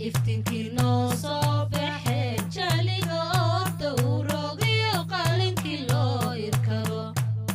iftinkii noo soo baxe jaliga oo dowrogiyo qalinkii loo irkado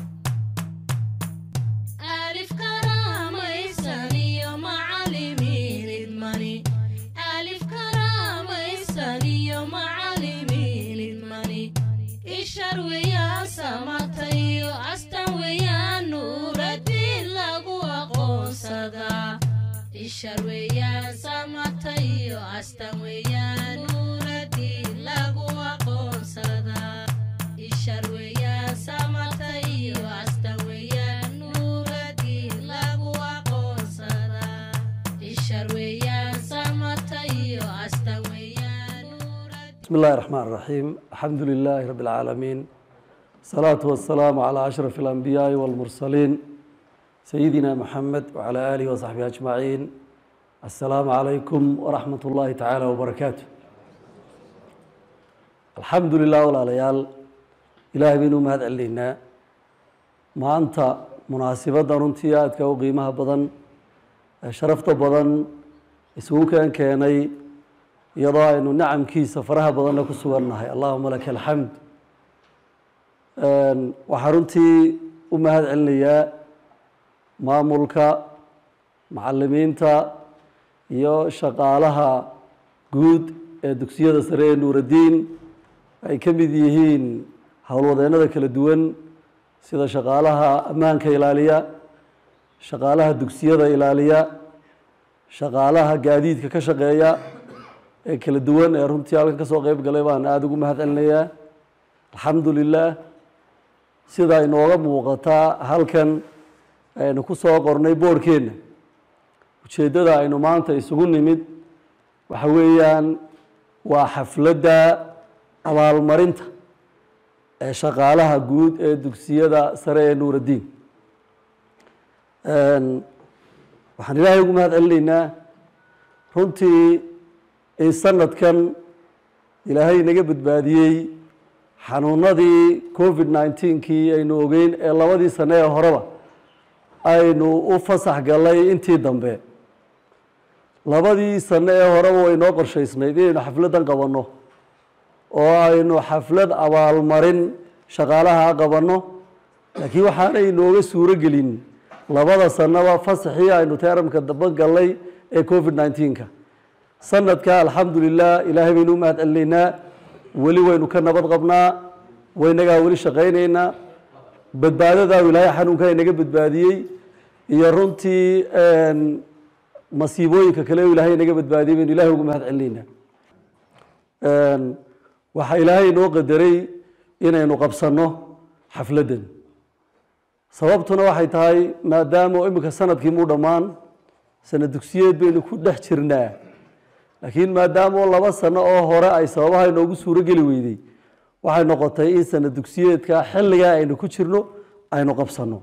alif karaamaysan iyo macalimiin idmani alif karaamaysan iyo macalimiin idmani ishar weeyaan samata iyo astan weeyaan nuuradiin lagu aqoonsadaa ishar weeyaan samata iyo astan weeyaan nuuradiin lagu aqoonsadaa ishar weeyaan samata iyo astan weeyaan nuuradiin lagu aqoonsadaa ishar weeyaan samata iyo astan weeyaan nuuradiin بسم الله الرحمن الرحيم الحمد لله رب العالمين الصلاة والسلام على أشرف الأنبياء والمرسلين سيدنا محمد وعلى آله وصحبه أجمعين السلام عليكم ورحمة الله تعالى وبركاته الحمد لله ولا ليال إلهي بينو مهد علينا ما أنت مناسبة رنتياتك وقيمها بدن شرفت بدن اسمه كان كيني iyadoo aynu nacamkiisa faraha badanna ku sugannahay allahuma laka alxamd waxaa runtii u mahad celinayaa maamulka macalimiinta iyo shaqaalaha guud ee dugsiyada sare ee nuuraddiin ay ka mid yihiin howlwadeennada kala duwan sida shaqaalaha ammaanka ilaaliya shaqaalaha dugsiyada ilaaliya shaqaalaha gaadiidka ka shaqeeya ee kala duwan ee runtii halkan ka soo qeyb galay baan aada ugu mahad celinayaa alxamdu lilah sida inooga muuqataa halkan aynu ku soo qornay boorhkeenna ujeeddada aynu maanta isugu nimid waxa weeyaan waa xafladda abaalmarinta ee shaqaalaha guud ee dugsiyada sare ee nuuraddiin waxaan ilaahay ugu mahad celinaynaa runtii in sanadkan ilaahay naga badbaadiyey xanuunadii covid nineteenkii aynu ogeyn ee labadii sane ee horeba aynu u fasax gallay intii dambe labadii sane ee horeba way noo qorshaysnayd inaynu xafladdan qabanno oo aynu xaflad abaalmarin shaqaalaha qabanno laakiin waxaanay inooga suuro gelin labada sanaba fasaxii aynu teeramka daba gallay ee covid nineteenka sanadka alxamdu lilah ilaahay baynu u mahad celinaynaa weli waynu ka nabad qabnaa waynagaa weli shaqaynaynaa badbaadadaau ilaahay xanuunkaa inaga badbaadiyey iyo runtii masiibooyinka kale u ilaahay inaga badbaadiyey baynu ilahay ugu mahad celinaynaa waxaa ilaahay inoo qadaray inaynu qabsanno xafladdan sababtuna waxay tahay maadaama iminka sanadkii muu dhammaan sanad dugsiyeed baynu ku dhex jirnaa laakiin maadaama laba sano oo hore ay sababaha inoogu suuro geli weydey waxay noqotay in sanad dugsiyeedka xilligaa aynu ku jirno aynu qabsanno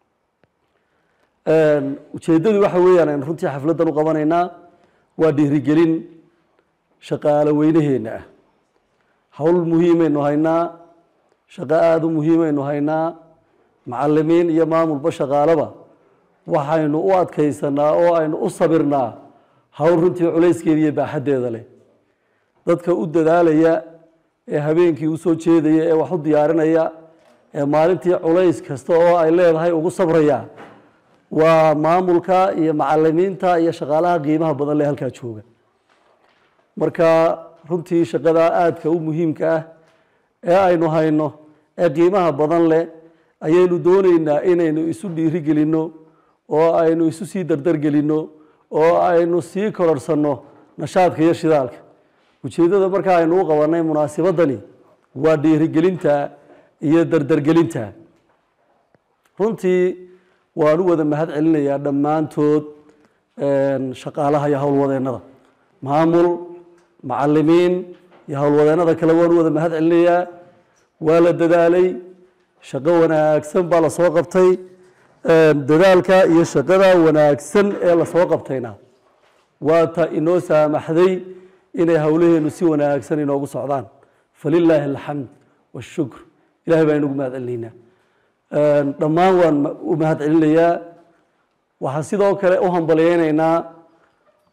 ujeeddadu waxa weeyaan aynu runtii xafladdan u qabanaynaa waa dhiirigelin shaqaalo weynaheenna ah howl muhiimaynu haynaa shaqo aada u muhiimaynu haynaa macalimiin iyo maamulba shaqaalaba waxaynu u adkaysanaa oo aynu u sabirnaa hawl runtii culayskeeda iyo baaxaddeeda leh dadka u dadaalaya ee habeenkii usoo jeedaya ee wax u diyaarinaya ee maalintii culays kasta oo ay leedahay ugu sabraya waa maamulka iyo macalimiinta iyo shaqaalaha qiimaha badan leh halkaa jooga marka runtii shaqada aadka u muhiimka ah ee aynu hayno ee qiimaha badan leh ayaynu dooneynaa inaynu isu dhiiri gelinno oo aynu isu sii dardargelinno oo aynu sii kororhsanno nashaadka iyo shidaalka ujeeddada markaa aynu u qabanay munaasibadani waa dhiirigelinta iyo dardargelinta runtii waan u wada mahad celinayaa dhammaantood shaqaalaha iyo howlwadeennada maamul macalimiin iyo howlwadeennada kale waan u wada mahad celinayaa waa la dadaalay shaqo wanaagsan baa lasoo qabtay dadaalka iyo shaqada wanaagsan ee lasoo qabtayna waa ta inoo saamaxday inay howlaheenu si wanaagsan inoogu socdaan falilaahi alxamd washukr ilahay baan inugu mahad celinaynaa dhammaan waan u mahad celinayaa waxaan sidoo kale u hambalyeynaynaa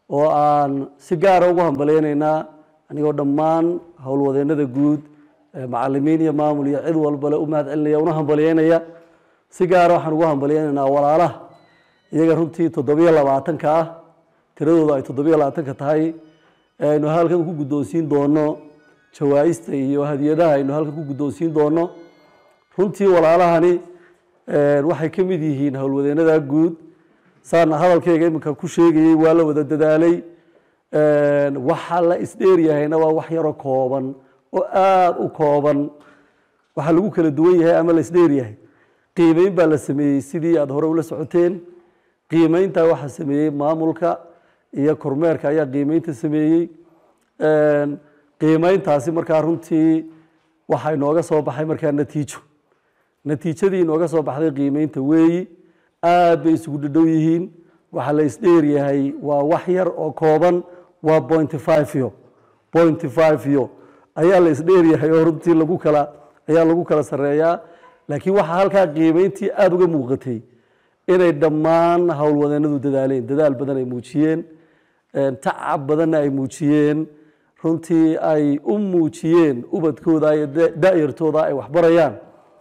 oo aan si gaara ugu hambalyeynaynaa anigoo dhammaan howlwadeenada guud macalimiin iyo maamul iyo cid walbale u mahad celinaya una hambalyeynaya si gaara waxaan ugu hambalyeynaynaa walaalaha iyaga runtii toddobiyo labaatanka ah tiradooda ay toddobiyo labaatanka tahay aynu halkan ku guddoonsiin doono jawaa-ista iyo hadiyadaha aynu halkan ku guddoonsiin doono runtii walaalahani waxay ka mid yihiin howlwadeenada guud saana hadalkayga iminka ku sheegayey waa la wada dadaalay waxa la isdheeryahayna waa wax yaro kooban oo aada u kooban waxaa lagu kala duwan yahay ama la isdheeryahay qiimeyn baa la sameeyey sidii aada hore ula socoteen qiimeynta waxaa sameeyey maamulka iyo kormeerka ayaa qiimeynta sameeyey qiimeyntaasi markaa runtii waxaa inooga soo baxay markaa natiijo natiijadii inooga soo baxday qiimeynta weeyi aad bay isugu dhadhow yihiin waxaa la isdheeryahay waa wax yar oo kooban waa pointy five yo pointy five yo ayaa la isdheeryahay oo runtii lagu kala ayaa lagu kala sareeyaa laakiin waxaa halkaa qiimeyntii aada uga muuqatay inay dhammaan howlwadeenadu dadaaleen dadaal badan ay muujiyeen tacab badanna ay muujiyeen runtii ay u muujiyeen ubadkooda iyo da-yartooda ay waxbarayaan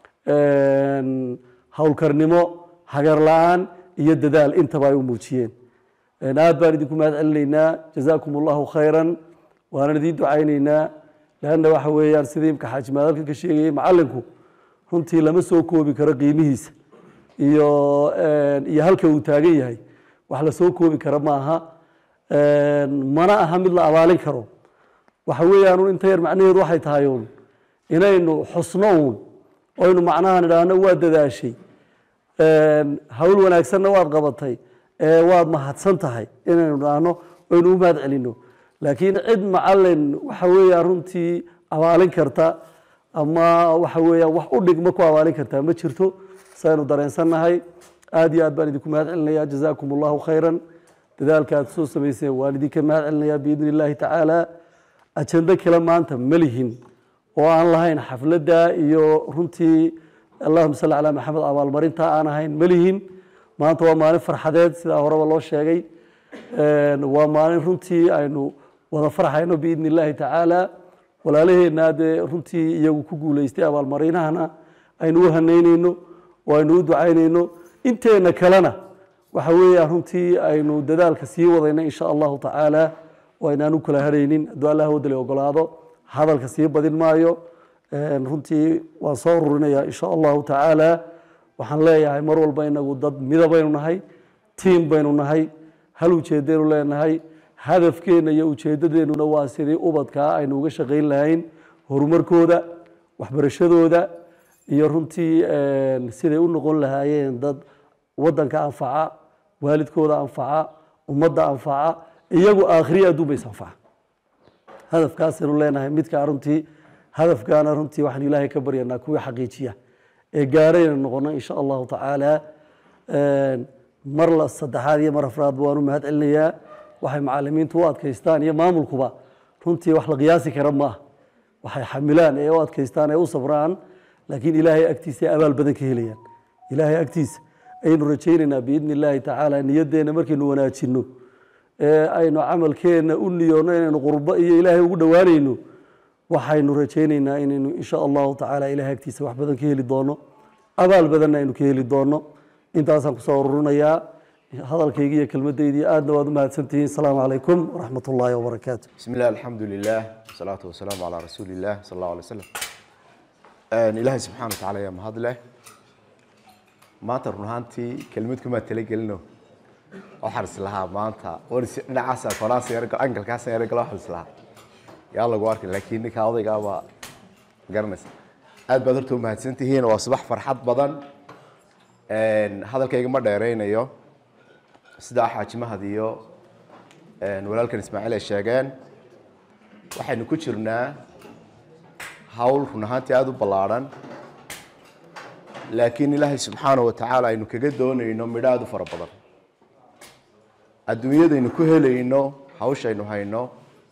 howlkarnimo hagar la-aan iyo dadaal intaba ay u muujiyeen aad baan idinku mahad celinaynaa jazaakum allahu khayran waanan idiin ducaynaynaa leanna waxa weeyaan sidii imka xaajimaad halkan ka sheegayay macalinku runtii lama soo koobi karo qiimihiisa iyo iyo halka uu taagan yahay wax la soo koobi kara ma aha mana aha mid la abaalin karo waxa weeyaan un inta yar macnaheedu waxay tahay uun inaynu xusno uun oynu macnaha nidhaahno waa dadaashay hawl wanaagsanna waad qabatay ee waad mahadsan tahay inaynu idhaahno oynu u mahad celino laakiin cid macalin waxa weeyaan runtii abaalin karta ama waxa weeyaan wax u dhigma ku abaalin kartaa ma jirto saynu dareensannahay aad iyo aad baan idinku mahad celinaya jazaakum allahu khayran dadaalka aad soo samayseen waan idinka mahad celinayaa biidni illaahi tacaala ajando kale maanta ma lihin oo aan lahayn xafladda iyo runtii allahuma salli calaa maxamed abaalmarinta aan ahayn ma lihin maanta waa maalin farxadeed sidaa horeba loo sheegay waa maalin runtii aynu wada farxayno biidni illaahi tacaala walaalaheenna dee runtii iyagu ku guuleystay abaalmarinahana aynu u hanaynayno oo aynu u ducaynayno inteena kalena waxa weeyaan runtii aynu dadaalka sii wadayna insha allahu tacaala oo aynaan u kala haraynin hadduu allah wadali ogolaado hadalka sii badin maayo runtii waan soo ururinayaa insha allahu tacaala waxaan leeyahay mar walba inagu dad midabaynu nahay tiim baynu nahay hal ujeedaynu leenahay hadafkeenna iyo ujeedadeennuna waa sidii ubadkaa aynu uga shaqayn lahayn horumarkooda waxbarashadooda iyo runtii siday u noqon lahaayeen dad wadanka anfaca waalidkooda anfaca ummadda anfaca iyagu aakhriya adduun bays anfaca hadafkaasaynu leenahay midkaa runtii hadafkaana runtii waxaan ilaahay ka baryanaa kuwii xaqiijiya ee gaarayna noqono insha allahu tacaala mar la saddexaad iyo mar afraadba waan u mahad celinayaa waxay macalimiintu u adkaystaan iyo maamulkuba runtii wax la qiyaasi kara ma ah waxay xamilaan ee u adkaystaan ee u sabraan laakiin ilaahay agtiisa ay abaal badan ka helayaan ilaahay agtiisa ayaynu rajaynaynaa biidni illaahi tacaala niyadeenna markaynu wanaajinno ee aynu camalkeenna u niyoonno inaynu qurbo iyo ilaahay ugu dhowaanayno waxaynu rajaynaynaa inaynu insha allahu tacaala ilahay agtiisa wax badan ka heli doono abaal badanna aynu ka heli doono intaasaan kusoo ururinayaa hadalkaygi iyo kelmadaydi aadna waad u mahadsantihiin asalaamu calaykum waraxmat ullaahi wabarakaatu بسم الله الحمد لله والصلاة والسلام على رسول الله صلى الله عليه وسلم آن إلهي سبحانه وتعالى يا مهد له ما ترون هانتي كلمتكم ما تلقلنو وحرس لها ما أنت ورس نعاسة فراس يرجع أنكل كاس يرجع وحرس لها يا الله قوارك لكن إنك هذا جابا قرنس أد بدرتو ما هتسنتي هنا وأصبح فرحات بدن آن هذا الكيك ما دايرين أيوه سدا حاج مهديو walaalkan ismaaciil ay sheegeen waxaynu ku jirnaa hawl run ahaantii aada u ballaadhan laakiin ilaahay subxaana wa tacaala aynu kaga doonayno midho aada u fara badan adduunyadaynu ku helayno hawshaynu hayno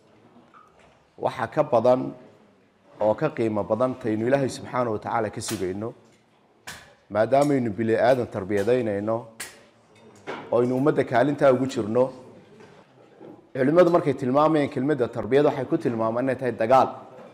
waxa ka badan oo ka qiimo badan taynu ilaahay subxaana wa tacaala ka sugayno maadaamaynu bili aadan tarbiyadaynayno oo aynu ummadda kaalintaa ugu jirno culimmadu markay tilmaamayeen kelmadda tarbiyad waxay ku tilmaamaan inay tahay dagaal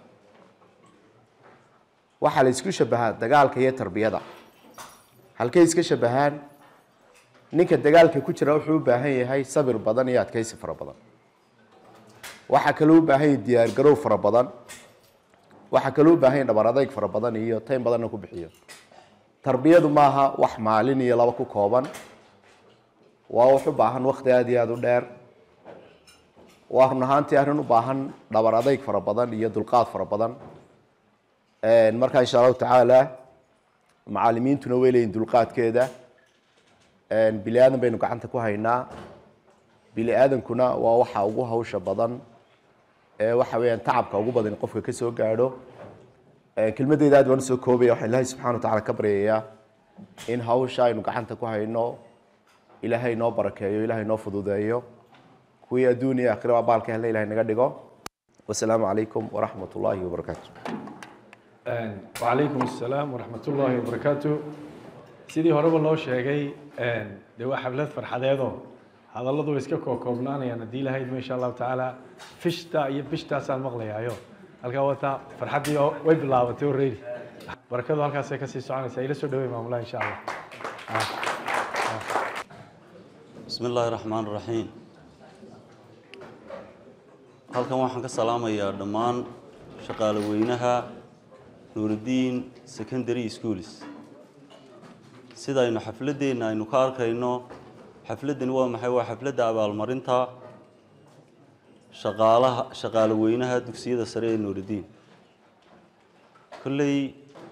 waxaa la isku shabahaa dagaalka iyo tarbiyada halkay iska shabahaan ninka dagaalka ku jira wuxuu u baahan yahay sabir badan iyo adkaysi fara badan waxaa kaloo u baahan yahay diyaargarow fara badan waxaa kaloo u baahan yahay dhabar adayg fara badan iyo taym badanna ku bixiyo tarbiyadu maaha wax maalin iyo laba ku kooban waa wax u baahan wakti aada iyo aada u dheer waa run ahaantii arrin u baahan dhabar adayg fara badan iyo dulqaad fara badan marka insha allahu tacaala macalimiintuna way leeyihin dulqaadkeeda bili aadan baynu gacanta ku haynaa bili aadankuna waa waxa ugu hawsha badan ee waxa weeyaan tacabka ugu badan qofka ka soo gaadho kelmadeyda aad baan usoo koobaya waxaan ilaahay subxana wa tacala ka baryayaa in hawsha aynu gacanta ku hayno ilaahay noo barakeeyo ilaahay noo fududeeyo kuwii adduun iyo aakhira abaalka helna ilahay naga dhigo wasalaamu calaykum waraxmat ullaahi wabarakaatu wacalaykum assalaam waraxmat ullaahi wabarakaatu sidii horeba loo sheegay dee waa xaflad farxadeedoo hadalladu way iska kookoobnaanayaan haddii ilahayd insha allahu tacaala fishta iyo bishtaasaan maqlayaayo halkaa wata farxaddii oo way bilaabatay already barakadu halkaasay kasii soconaysaa ila soo dhawey maamulaha insha allah bismi illaahi raxmaan raxiim halkan waxaan ka salaamayaa dhammaan shaqaale weynaha nuurudiin secondary schools sida aynu xafladeenna aynu ka arkayno xafladdani waa maxay waa xafladda abaalmarinta shaqaalaha shaqaale weynaha dugsiyada sare ee nuurudiin kolley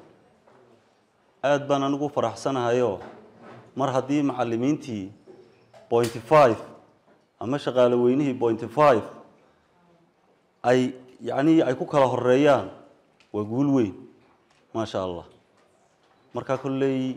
aada baan anigu faraxsanahayoo mar haddii macallimiintii pointy five ama shaqaale weynihii pointy five ay yacnii ay ku kala horeeyaan waa guul weyn maasha allah marka kolley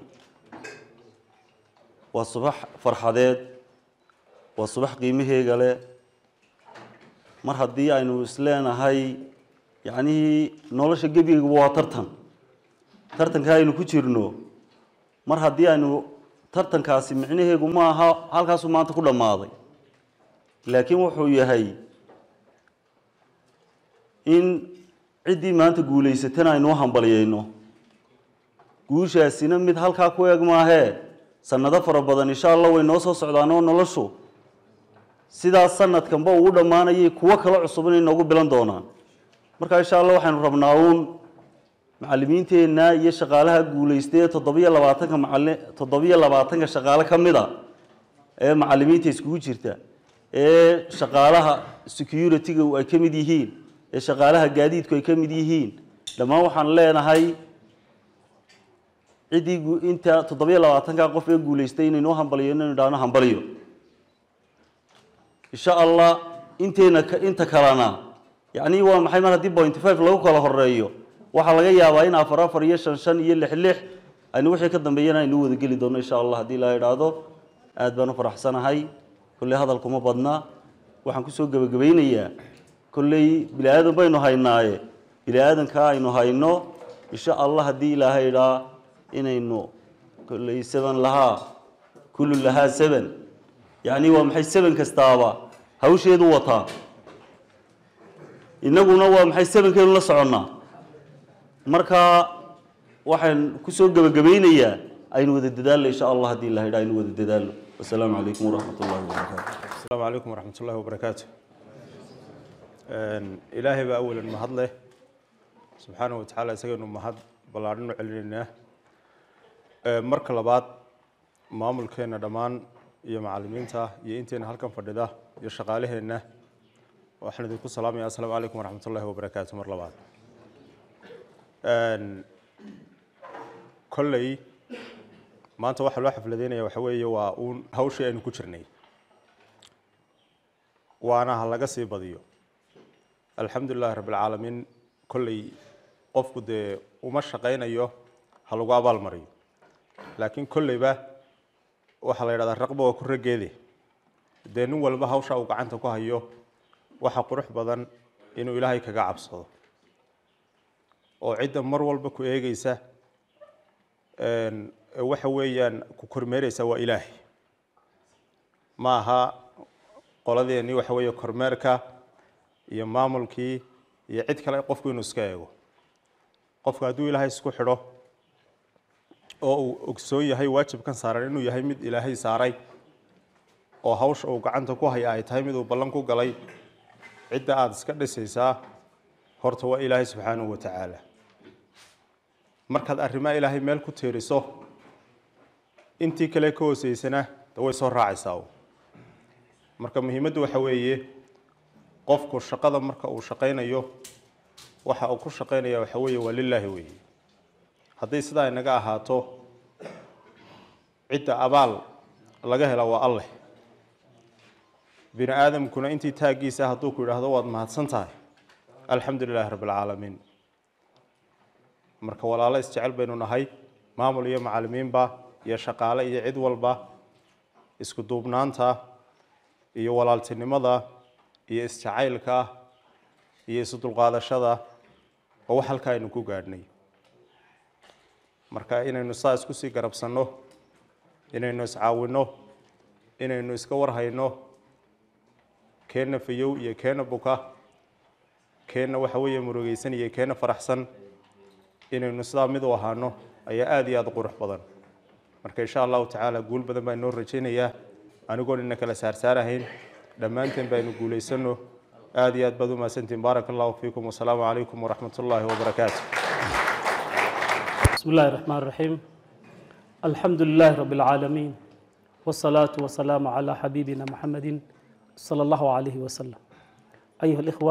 waa subax farxadeed waa subax qiimaheega leh mar haddii aynu isleenahay yacnihii nolosha gebigaba waa tartan tartanka aynu ku jirno mar haddii aynu tartankaasi micnaheegu ma aha halkaasuu maanta ku dhammaaday laakiin wuxuu yahay in ciddii maanta guulaysatana aynu u hambalyayno guushaasina mid halkaa ku eeg maahee sanado fara badan insha allah way noo soo socdaan oo noloshu sidaas sanadkanba ugu dhammaanayay kuwo kala cusub inay noogu bilan doonaan marka insha allah waxaynu rabnaa uun macallimiinteenna iyo shaqaalaha guulaystay ee toddobiyo labaatanka macali toddobiyo labaatanka shaqaale ka mid a ee macallimiinta iskugu jirta ee shaqaalaha security-ga ay ka mid yihiin ee shaqaalaha gaadiidku ay ka mid yihiin dhammaan waxaan leenahay ciddii gu- inta toddobiyo labaatanka qof ee guulaystay inaynu u hambaliyo inaynu idhaahno hambaliyo insha allah inteena ka- inta kalena yacni waa maxay mar haddii point five lagu kala horeeyo waxaa laga yaabaa in afar afar iyo shan shan iyo lix lix aynu wixii ka dambeeyana aynu u wada geli doono insha allah haddii la idhaahdo aad baan u faraxsanahay kolley hadalkuma badna waxaan kusoo gebagabaynayaa kolley bini aadan baynu haynaaye bini aadankaa aynu hayno insha allah haddii ilaahay idhaa inaynu kolley seven lahaa kullu lahaa seven yacni waa maxay seven kastaaba hawsheedu wataa innaguna waa maxay sevenkeenu la soconnaa marka waxaan kusoo gebagabaynayaa aynu wada dadaalno insha allah haddii ilahay idhaa aynu wada dadaalno wasalaamu calaykum waraxmat ullahi wabarakaatu السلام عليكم ورحمة الله وبركاته إلهي بقى أولا مهد له سبحانه وتعالى سجن مهد بلارن علينا مرك لبعض maamul keena dhammaan iyo macalimiinta iyo inteena halkan fadhida iyo shaqaalaheena waxaan idinku salaamaya assalaamu calaykum waraxmat ullahi wabarakaatu mar labaad kolley maanta waxaa loo xafladeynaya waxa weeye waa uun hawshii aynu ku jirnay waana ha laga sii badiyo alxamdu lilahi rabbi alcaalamiin kolley qofku dee uma shaqaynayo ha lagu abaalmariyo laakiin kolleyba waxaa la yidhahdaa raqba waa ku raggeede dee nin walba hawsha uu gacanta ku hayo waxa qurux badan inuu ilaahay kaga cabsado oo cidda mar walba ku eegeysa een, waxa weeyaan ku kormeereysa waa ilaahay ma aha qoladeennii waxa weeye kormeerka iyo maamulkii iyo cid kale qofku inuu iska eego qofku hadduu ilaahay isku xidho oo uu ogsoon yahay waajibkan saaran inuu yahay mid ilaahay saaray oo hawsha uu gacanta ku haya ay tahay mid uu ballan ku galay cidda aada iska dhisaysaa horta waa ilaahay subxaanahu wa tacaala markaad arrimaha ilaahay meel ku tiiriso intii kale ka hooseysana de way soo raacaysaa marka muhiimaddu waxa weeye qofku shaqada marka uu shaqaynayo waxa uu ku shaqaynaya waxa weeye waa lilaahi weeye hadday sidaa inaga ahaato cidda abaal laga hela waa alleh bini aadamkuna intii taaggiisa hadduu ku yidhaahdo waad mahadsan tahay alxamdu lilaahi rabbi alcaalamiin marka walaalo isjecel baynu nahay maamul iyo macalimiinba iyo shaqaale iyo cid walba isku duubnaanta iyo walaaltinimada iyo isjacaylka iyo isu dulqaadashada oo wax halkaa aynu ku gaadhnay marka inaynu saa isku sii garabsanno inaynu iscaawinno inaynu iska warhayno keenna fayow iyo keenna buka keenna waxa weeye murugeysan iyo keenna faraxsan inaynu sidaa mid u ahaano ayaa aada iyo aada u qurux badan marka insha allahu tacaala guul badan baa inoo rajaynayaa anigoon ina kala saarsaarahayn dhammaanteen baynu guulaysanno aada iyo aad baad u mahadsantiin baaraka allahu fiikum wasalaamu calaykum waraxmat ullaahi wabarakaatu بسم الله الرحمن الرحيم الحمد لله رب العالمين والصلاة والسلام على حبيبنا محمد صلى الله عليه وسلم أيها الإخوة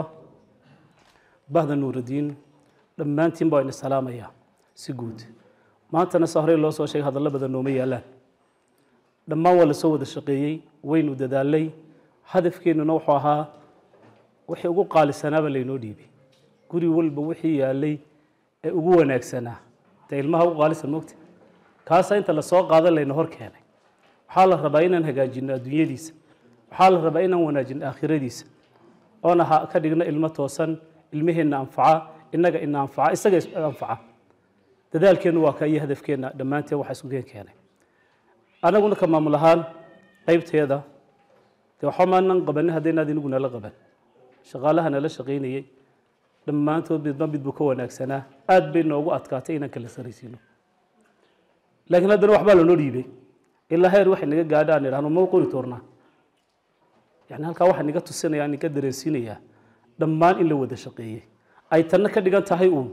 بعد نور الدين لما أنتم بين السلام يا سجود ما أنت نسهر الله سوى شيء هذا الله بدل نومي الآن لما ولا سود الشقيي وين وددالي هدف كينو نوحها وحي ugu qaalisanaaba laynoo dhiibay guri walba wixii yaalay ee ugu wanaagsanaa dee ilmaha u qaalisan mogta kaasa inta lasoo qaada layna hor keenay waxaa la rabaa inaan hagaajino adduunyadiisa waxaa la rabaa inaan wanaajino aakhiradiisa oona ha ka dhigno ilmo toosan ilmaheenna anfaca innaga ina anfaca isaga is anfaca dadaalkeennu waa ka iyo hadafkeenna dhammaanteen waxa isku keen keenay anaguna ka maamul ahaan qaybteeda dee waxba maanan qabanin haddaynaad inigu nala qaban shaqaalaha nala shaqaynayey dhammaantood midba midbuu ka wanaagsanaa aad bay noogu adkaatay inaan kala saraysiino laakiin haddana waxbaa lanoo dhiibay ilaa heer waxay naga gaadha aan idhahno ma qori toornaa yani halkaa waxaa niga tusinaya niga dareensiinayaa dhammaan in la wada shaqeeyey ay tanna ka dhigan tahay uun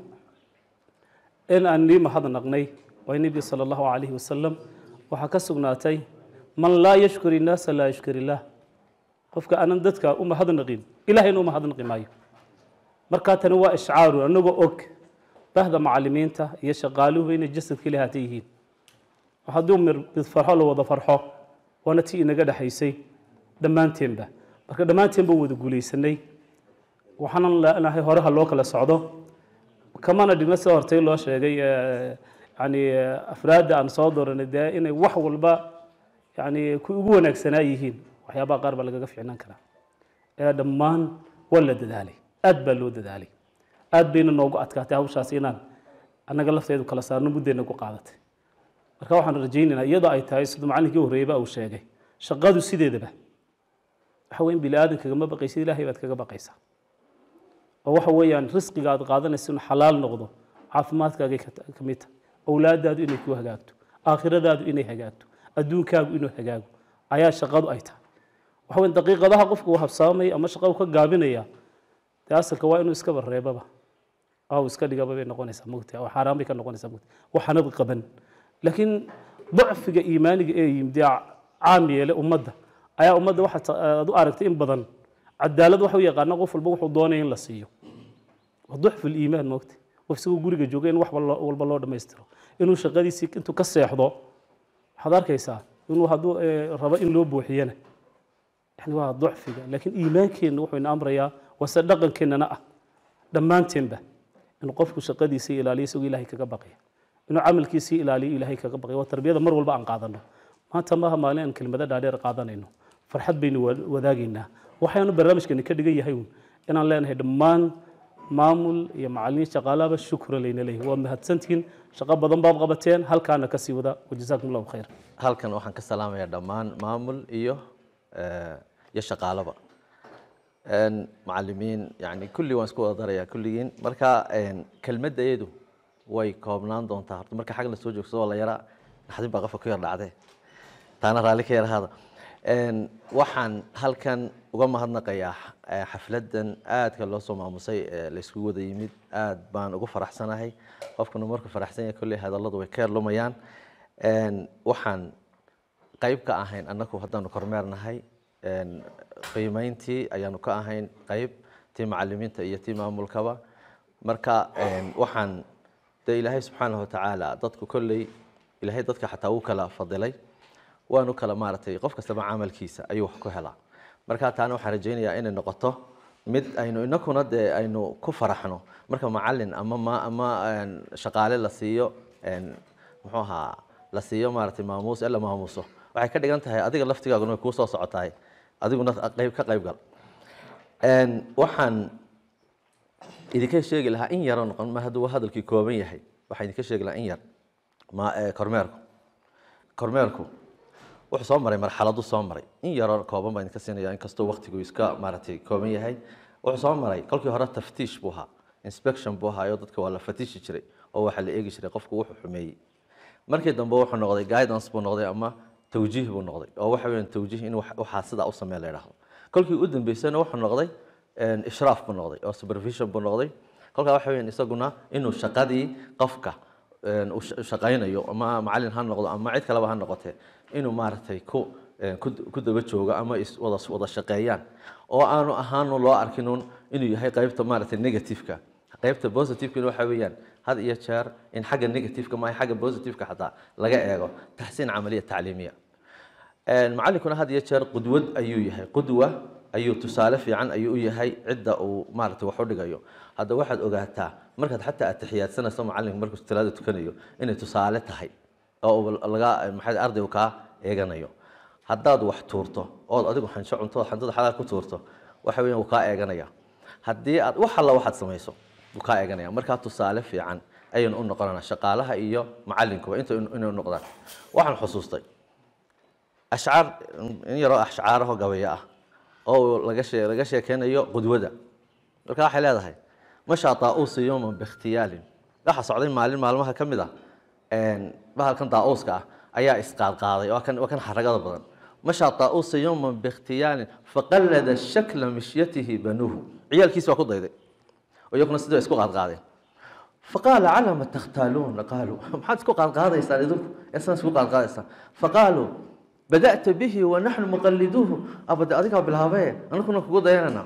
in aan nii mahadnaqnay waa nebi sala allahu calayhi wasalam waxaa ka sugnaatay man laa yashkur innaasa laa yashkur illaah qofka aanan dadka u mahadnaqin ilahayna u mahadnaqi maayo markaa tani waa ishcaaru anagoo og bahda macalimiinta iyo shaqaaluhu inay jasadka ilahaata yihiin hadduu mid farxo la wada farxo waana tii inaga dhexaysay dhammaanteenba marka dhammaanteenba wada guulaysanay waxaanan leenahay horeha loo kala socdo kamana dhigno sida hortay loo sheegay yani afraadda aan soo dooranay dee inay wax walba yani ku ugu wanaagsanaa yihiin waxyaabaha qaar baa lagaga ficnaan karaa ee dhammaan waa la dadaalay aad baa loo dadaalay aad bayna noogu adkaatay hawshaas inaan annaga lafteedu kala saarno muddayna ku qaadatay marka waxaan rajaynaynaa iyadoo ay tahay sida macalinkii horreeyba uu sheegay shaqadu sideedaba waxa weyn bini aadan kagama baqaysid ilaahay baad kaga baqaysaa oo waxa weeyaan risqiga aad qaadanaysa inuu xalaal noqdo caafimaadkaagay ka mid tahay owlaadaadu inay ku hagaagto aakhiradaadu inay hagaagto adduunkaagu inuu hagaago ayaa shaqadu ay tahay waxa weyn daqiiqadaha qofku uu habsaamaya ama shaqadu ka gaabinaya dee asalka waa inuu iskaba reebaba oo iska dhigaba bay noqonaysaa mogta oo xaaraan bay ka noqonaysaa mogta waxaanad qaban laakiin dacfiga iimaaniga ee yimid ee caam yeelay ummadda ayaa ummadda waxa aad u aragtay in badan cadaalad waxa u yaqaana qof walba wuxuu doonaya in la siiyo waa ducfu liimaan mogta qof isagoo guriga jooga in wax walba loo dhammaystiro inuu shaqadiisii intuu ka seexdo waxaad arkaysaa inuu hadduu rabo in loo buuxiyana yani waa ducfiga laakiin iimaankeenna wuxuu ina amrayaa wase dhaqankeennana ah dhammaanteenba inuu qofku shaqadiisii ilaaliyo isagoo ilaahay kaga baqaya inuu camalkiisii ilaaliyo ilaahay kaga baqaya waa tarbiyada mar walba aan qaadano maanta maaha maalin aan kelmado dhaadheer qaadanayno farxad baynu wadaagaynaa waxaanu barnaamijkani ka dhigan yahay inaan leenahay dhammaan maamul iyo macalimiin shaqaalaba shukra layna leeyahay waa mahadsantihiin shaqo badan baad qabateen halkaana ka sii wada wajazaakum allahu khayr halkan waxaan ka salaamayaa dhammaan maamul iyo iyo shaqaalaba Een, macallimiin yani kulli waan isku wada darayaa kulligiin marka een, kelmadda iyadu way koobnaan doontaa horta marka xag la soo joogsado waa la yaraa naxdin baa qofka ku yar dhacdee taana raalli ka yarahaada Een, waxaan halkan uga mahadnaqayaa eh, xafladan aadka loo soo maamusay ee la iskugu wada yimid aad baan ugu faraxsanahay qofkuna markuu faraxsan yahay kolley hadalladu way ka yarlumayaan Een, waxaan qayb ka ahayn annagu haddaanu kormeernahay een, qiimeyntii ayaanu ka ahayn qayb tii macallimiinta iyo tii maamulkaba marka een, waxaan dee ilaahay subxaanahu watacaala dadku kolley ilaahay dadka xataa wuu kala fadilay waanu kala maaragtay qof kastaba camalkiisa ayuu wax ku helaa marka taana waxaan rajaynayaa inay noqoto mid aynu inakuna dee aynu ku faraxno marka macallin ama ma ama een, shaqaale la siiyo een, muxuu ahaa la siiyo maaragtay maamuus ee la maamuuso waxay ka dhigan tahay adiga laftigaaguna way kuu soo socotahay adiguna qayb ka qayb gal Een, waxaan idinka sheegi lahaa in yaroo noqon ma hadduu hadalkii kooban yahay waxaan idinka sheegi lahaa in yar ma eh, kormeerku kormeerku wuxuu soo maray marxaladu soo maray in yaroo kooban baan idinka siinaya inkastoo waqtigu iska maaragtay kooban yahay wuxuu soo maray kolkii hore taftiish buu ahaa inspection buu ahaa oo dadka waa la fatishi jiray oo waxaa la eegi jiray qofku wuxuu xumeeyey markii dambe wuxuu noqday guidance buu noqday ama tawjiih buu noqday oo waxa weeyaan tawjiih in wax- waxaa sidaa u sameeya la yidhaahdo kolkii u dambeysana wuxuu noqday een, ishraaf buu noqday oo supervision buu noqday kolkaa waxa weeyaan isaguna inuu shaqadii qofka een, uu sha- shaqaynayo ama macallin ha noqdo ama cid kaleba ha noqotee inuu maaragtay ku een, ku ku daba joogo ama is wada wada shaqeeyaan oo aanu ahaanu loo arkinuun inuu yahay qaybta maaragtay negativeka qaybta positivekana waxa weeyaan had iyo jeer in xagga negativeka maaha xagga positiveka xataa laga eego taxsiin camaliya tacliimiya Een, macallinkuna had iyo jeer qudwad ayuu yahay qudwa ayuu tusaale fiican ayuu u yahay cidda uu maaragtay wax u dhigayo hadda waxaad ogaataa markaad xataa atixiyaadsanayso macallinka markuu salaada tukanayo inay tusaale tahay oo uu laga maxay ardaygu kaa eeganayo haddaad wax tuurto ood adigu xansho cunto xantada xalaal ku tuurto waxa weeyaan wuu kaa eeganaya haddii aad wax alla waxaad samayso wuu kaa eeganaya markaa tusaale fiican ayaynu u noqonanaa shaqaalaha iyo macallinkuba inta inay u noqdaan waxaan xusuustay ashcaar in yaroo ashcaaraho gabayo ah oo laga shee laga sheekeynayo qudwada marka waxay leedahay mashaa daa'uusa yowman bikhtiyaalin waxa socday maalin maalmaha ka mid ah een, bahalkan daa'uuska ah ayaa isqaadqaaday waa kan waa kan xaragada badan mashaa daa'uusa yowman bikhtiyaalin faqallada shakla mishyatihi banuuhu ciyaalkiisi waa ku dayday oo iyaguna sidoo isku qaadqaadeen فقال على ما تختالون قالوا ما حد سكو قاد قاد يسال يدوك يسال سكو قاد قاد يسال فقالوا بدأت به ونحن مقلدوه أبدا أديك بالهواية أنا كنا كقول ديانا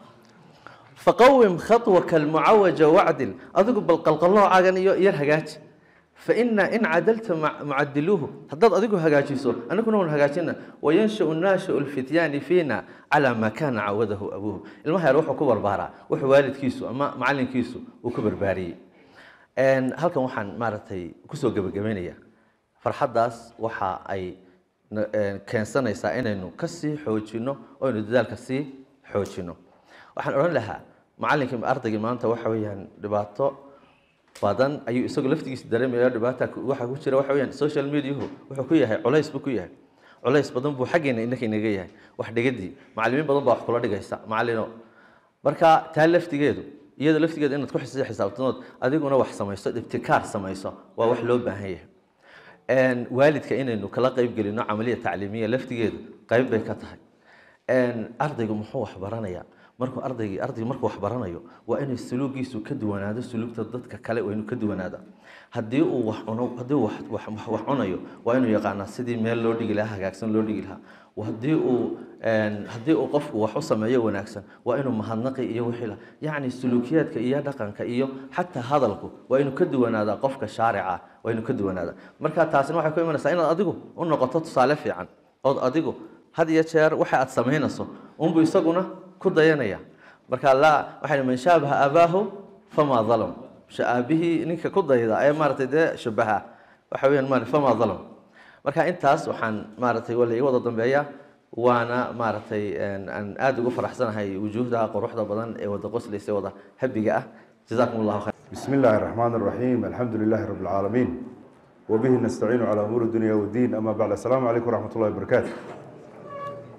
فقوم خطوك المعوجة وعدل أديك بالقلقلة عاجن يرهجات فإن إن عدلت مع معدلوه هداد أديك هجاجيسو أنا كنا من هجاجنا وينشأ الناشئ الفتيان فينا على ما كان عوده أبوه المها يروح كبر بارا وح والد كيسو أما معلم كيسو وكبر باري Een, halkan waxaan maaragtay kusoo gebagabaynayaa farxaddaas waxa ay na- een, keensanaysaa inaynu ka sii xoojino oo aynu dadaalka sii xoojino waxaan odhan lahaa macallinkii ardaygii maanta waxa weeyaan dhibaato badan ayuu isagoo laftigiisa dareemaya dhibaata ku- waxa ku jira waxa weeyaan social mediahu wuxuu ku yahay culays buu ku yahay culays badan buu xaggeena innaka inaga yahay wax dhigadii macallimiin badan baa wax kula dhigaysa macallino marka taa laftigeedu iyada laftigeedu inaad ku xis- xisaabtanood adiguna wax samayso ibtikaar samayso waa wax loo baahan yahay Een, waalidka inaynu kala qayb gelino camaliya tacliimiya laftigeedu qayb bay ka tahay Een, ardaygu muxuu wax baranayaa markuu ardaygii ardaygu markuu wax baranayo waa inay suluugiisu ka duwanaado suluugta dadka kale waa inuu ka duwanaada haddii uu wax cuno haddii uu wax wax wax- wax cunayo waa inuu yaqaanaa sidii meel loo dhigi lahaa hagaagsan loo dhigi lahaa haddii uu een, haddii uu qofku wax u sameeyo wanaagsan waa inuu mahadnaqi iyo wixii la yacni suluukiyaadka iyo dhaqanka iyo xataa hadalku waa inuu ka duwanaadaa qofka shaarica waa inuu ka duwanaadaa marka taasina waxay ku imanaysaa inaad adigu u noqoto tusaale fiican ood adigu had iyo jeer waxa aad samaynayso unbu isaguna ku dayanaya marka laa waxay man shaabaha abaahu famaa dalam aabihii ninka ku dayda ee maaragtay dee shabaha waxa weeyaan maaragtay famaa dalam marka intaas waxaan maaragtay waa laiga wada dambeeya waana maaragtay een, aan aad ugu faraxsanahay wujuuhda quruxda badan ee wada qoslaysa wada habiga ah jazaakum allahu khayr بسم الله الرحمن الرحيم الحمد لله رب العالمين وبه نستعين على أمور الدنيا والدين أما بعد السلام عليكم ورحمة الله وبركاته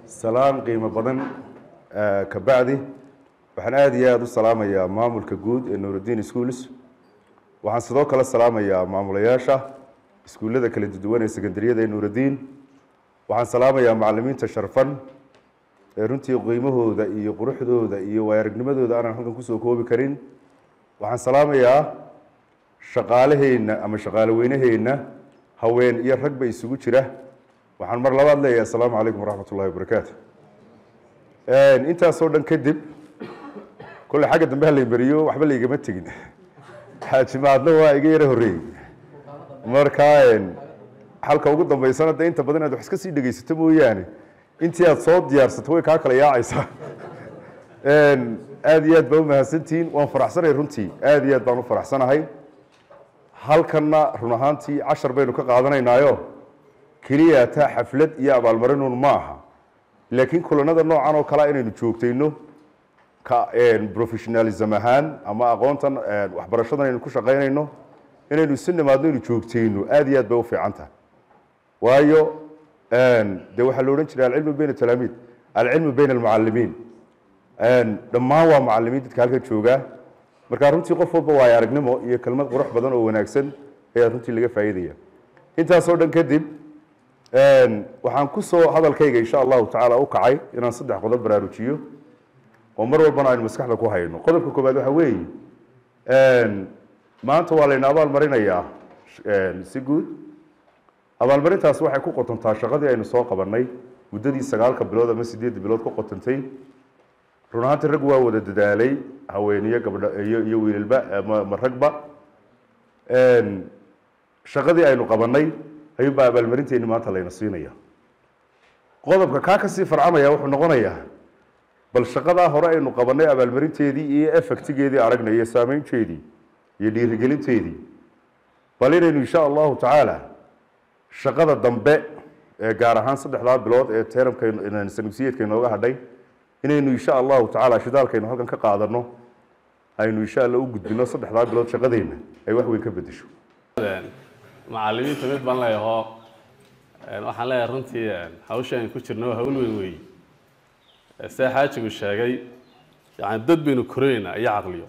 salaan qiimo badan eh, ka bacdi waxaan aada iyo aada u salaamayaa maamulka guud ee nuurudiin schools waxaan sidoo kale salaamayaa maamulayaasha iskuullada kala duwan ee sekandariyada ee nuurudiin waxaan salaamayaa macalimiinta sharfan ee runtii qiimahooda iyo quruxdooda iyo waayaragnimadooda aanan halkan kusoo koobi karin waxaan salaamayaa shaqaalaheenna ama shaqaale weynaheenna haween iyo ragba isugu jira waxaan mar labaad leeyahay assalaamu calaykum waraxmat ullahi wabarakaatu intaasoo dhan kadib kolley xagga dambe ha laymariyo waxba laygama tegin xaajimaadna waa iga yara horreeyey marka xalka ugu dambeysana de inta badan inaad wax iska sii dhegeysato mooyaane intii aad soo diyaarsato way kaa kala yaacaysaa aada iyo aad baa umahadsantihiin waan faraxsanay runtii aada iyo aad baan u faraxsanahay halkanna run ahaantii cashar baynu ka qaadanaynaayo keliya taa xaflad iyo abaalmarinuun ma aha laakiin kulanada noocan oo kalea inaynu joogtayno ka professionalism ahaan ama aqoontan waxbarashadan aynu ku shaqaynayno inaynu isu nimaadno inu joogtayno aada iyo aad bay u fiican tahay waayo de waxaa la odhan jiray alcilmu bayna talaamiid alcilmu bayna almucalimiin dhammaan waa macalimiin dadka halkan joogaa marka runtii qof walba waayo aragnimo iyo kelmad qurux badan oo wanaagsan ayaa runtii laga faa'iidaya intaasoo dhan kadib waxaan kusoo hadalkayga insha allahu tacaala u kacay inaan saddex qodob baraarujiyo oo mar walbana aynu maskaxda ku hayno qodobka koowaad waxa weeye maanta waa layna abaalmarinayaa si guud abaalmarintaas waxay ku qotontaa shaqadii aynu soo qabanay muddadii sagaalka bilood ama sideedda bilood ku qotantay run ahaantii rag waa wada dadaalay haweeniyo gabdho iyo iyo wiilalba ama ma ragba shaqadii aynu qabanay ayuunbaa abaalmarinteeni maanta layna siinaya qodobka kaa kasii farcamaya wuxuu noqonayaa bal shaqadaa hore aynu qabanay abaalmarinteedii iyo effectigeedii aragnay iyo saameynteedii iyo dhiirigelinteedii bal inaynu insha allahu tacaala shaqada dambe ee gaar ahaan saddexdaa bilood ee teramka sanugsiyeedka inooga hadhay inaynu insha allahu tacaala shidaalkaynu halkan ka qaadano aynu insha alla u gudbino saddexdaa bilood shaqadeenna ay wax weyn ka bedesho macalimiinta mid baan leeyaho waxaan leeyahay runtii hawsha aynu ku jirno waa hawl weyn weeye sida xaajigu sheegay yani dad baynu korinaynaa iyo caqliyo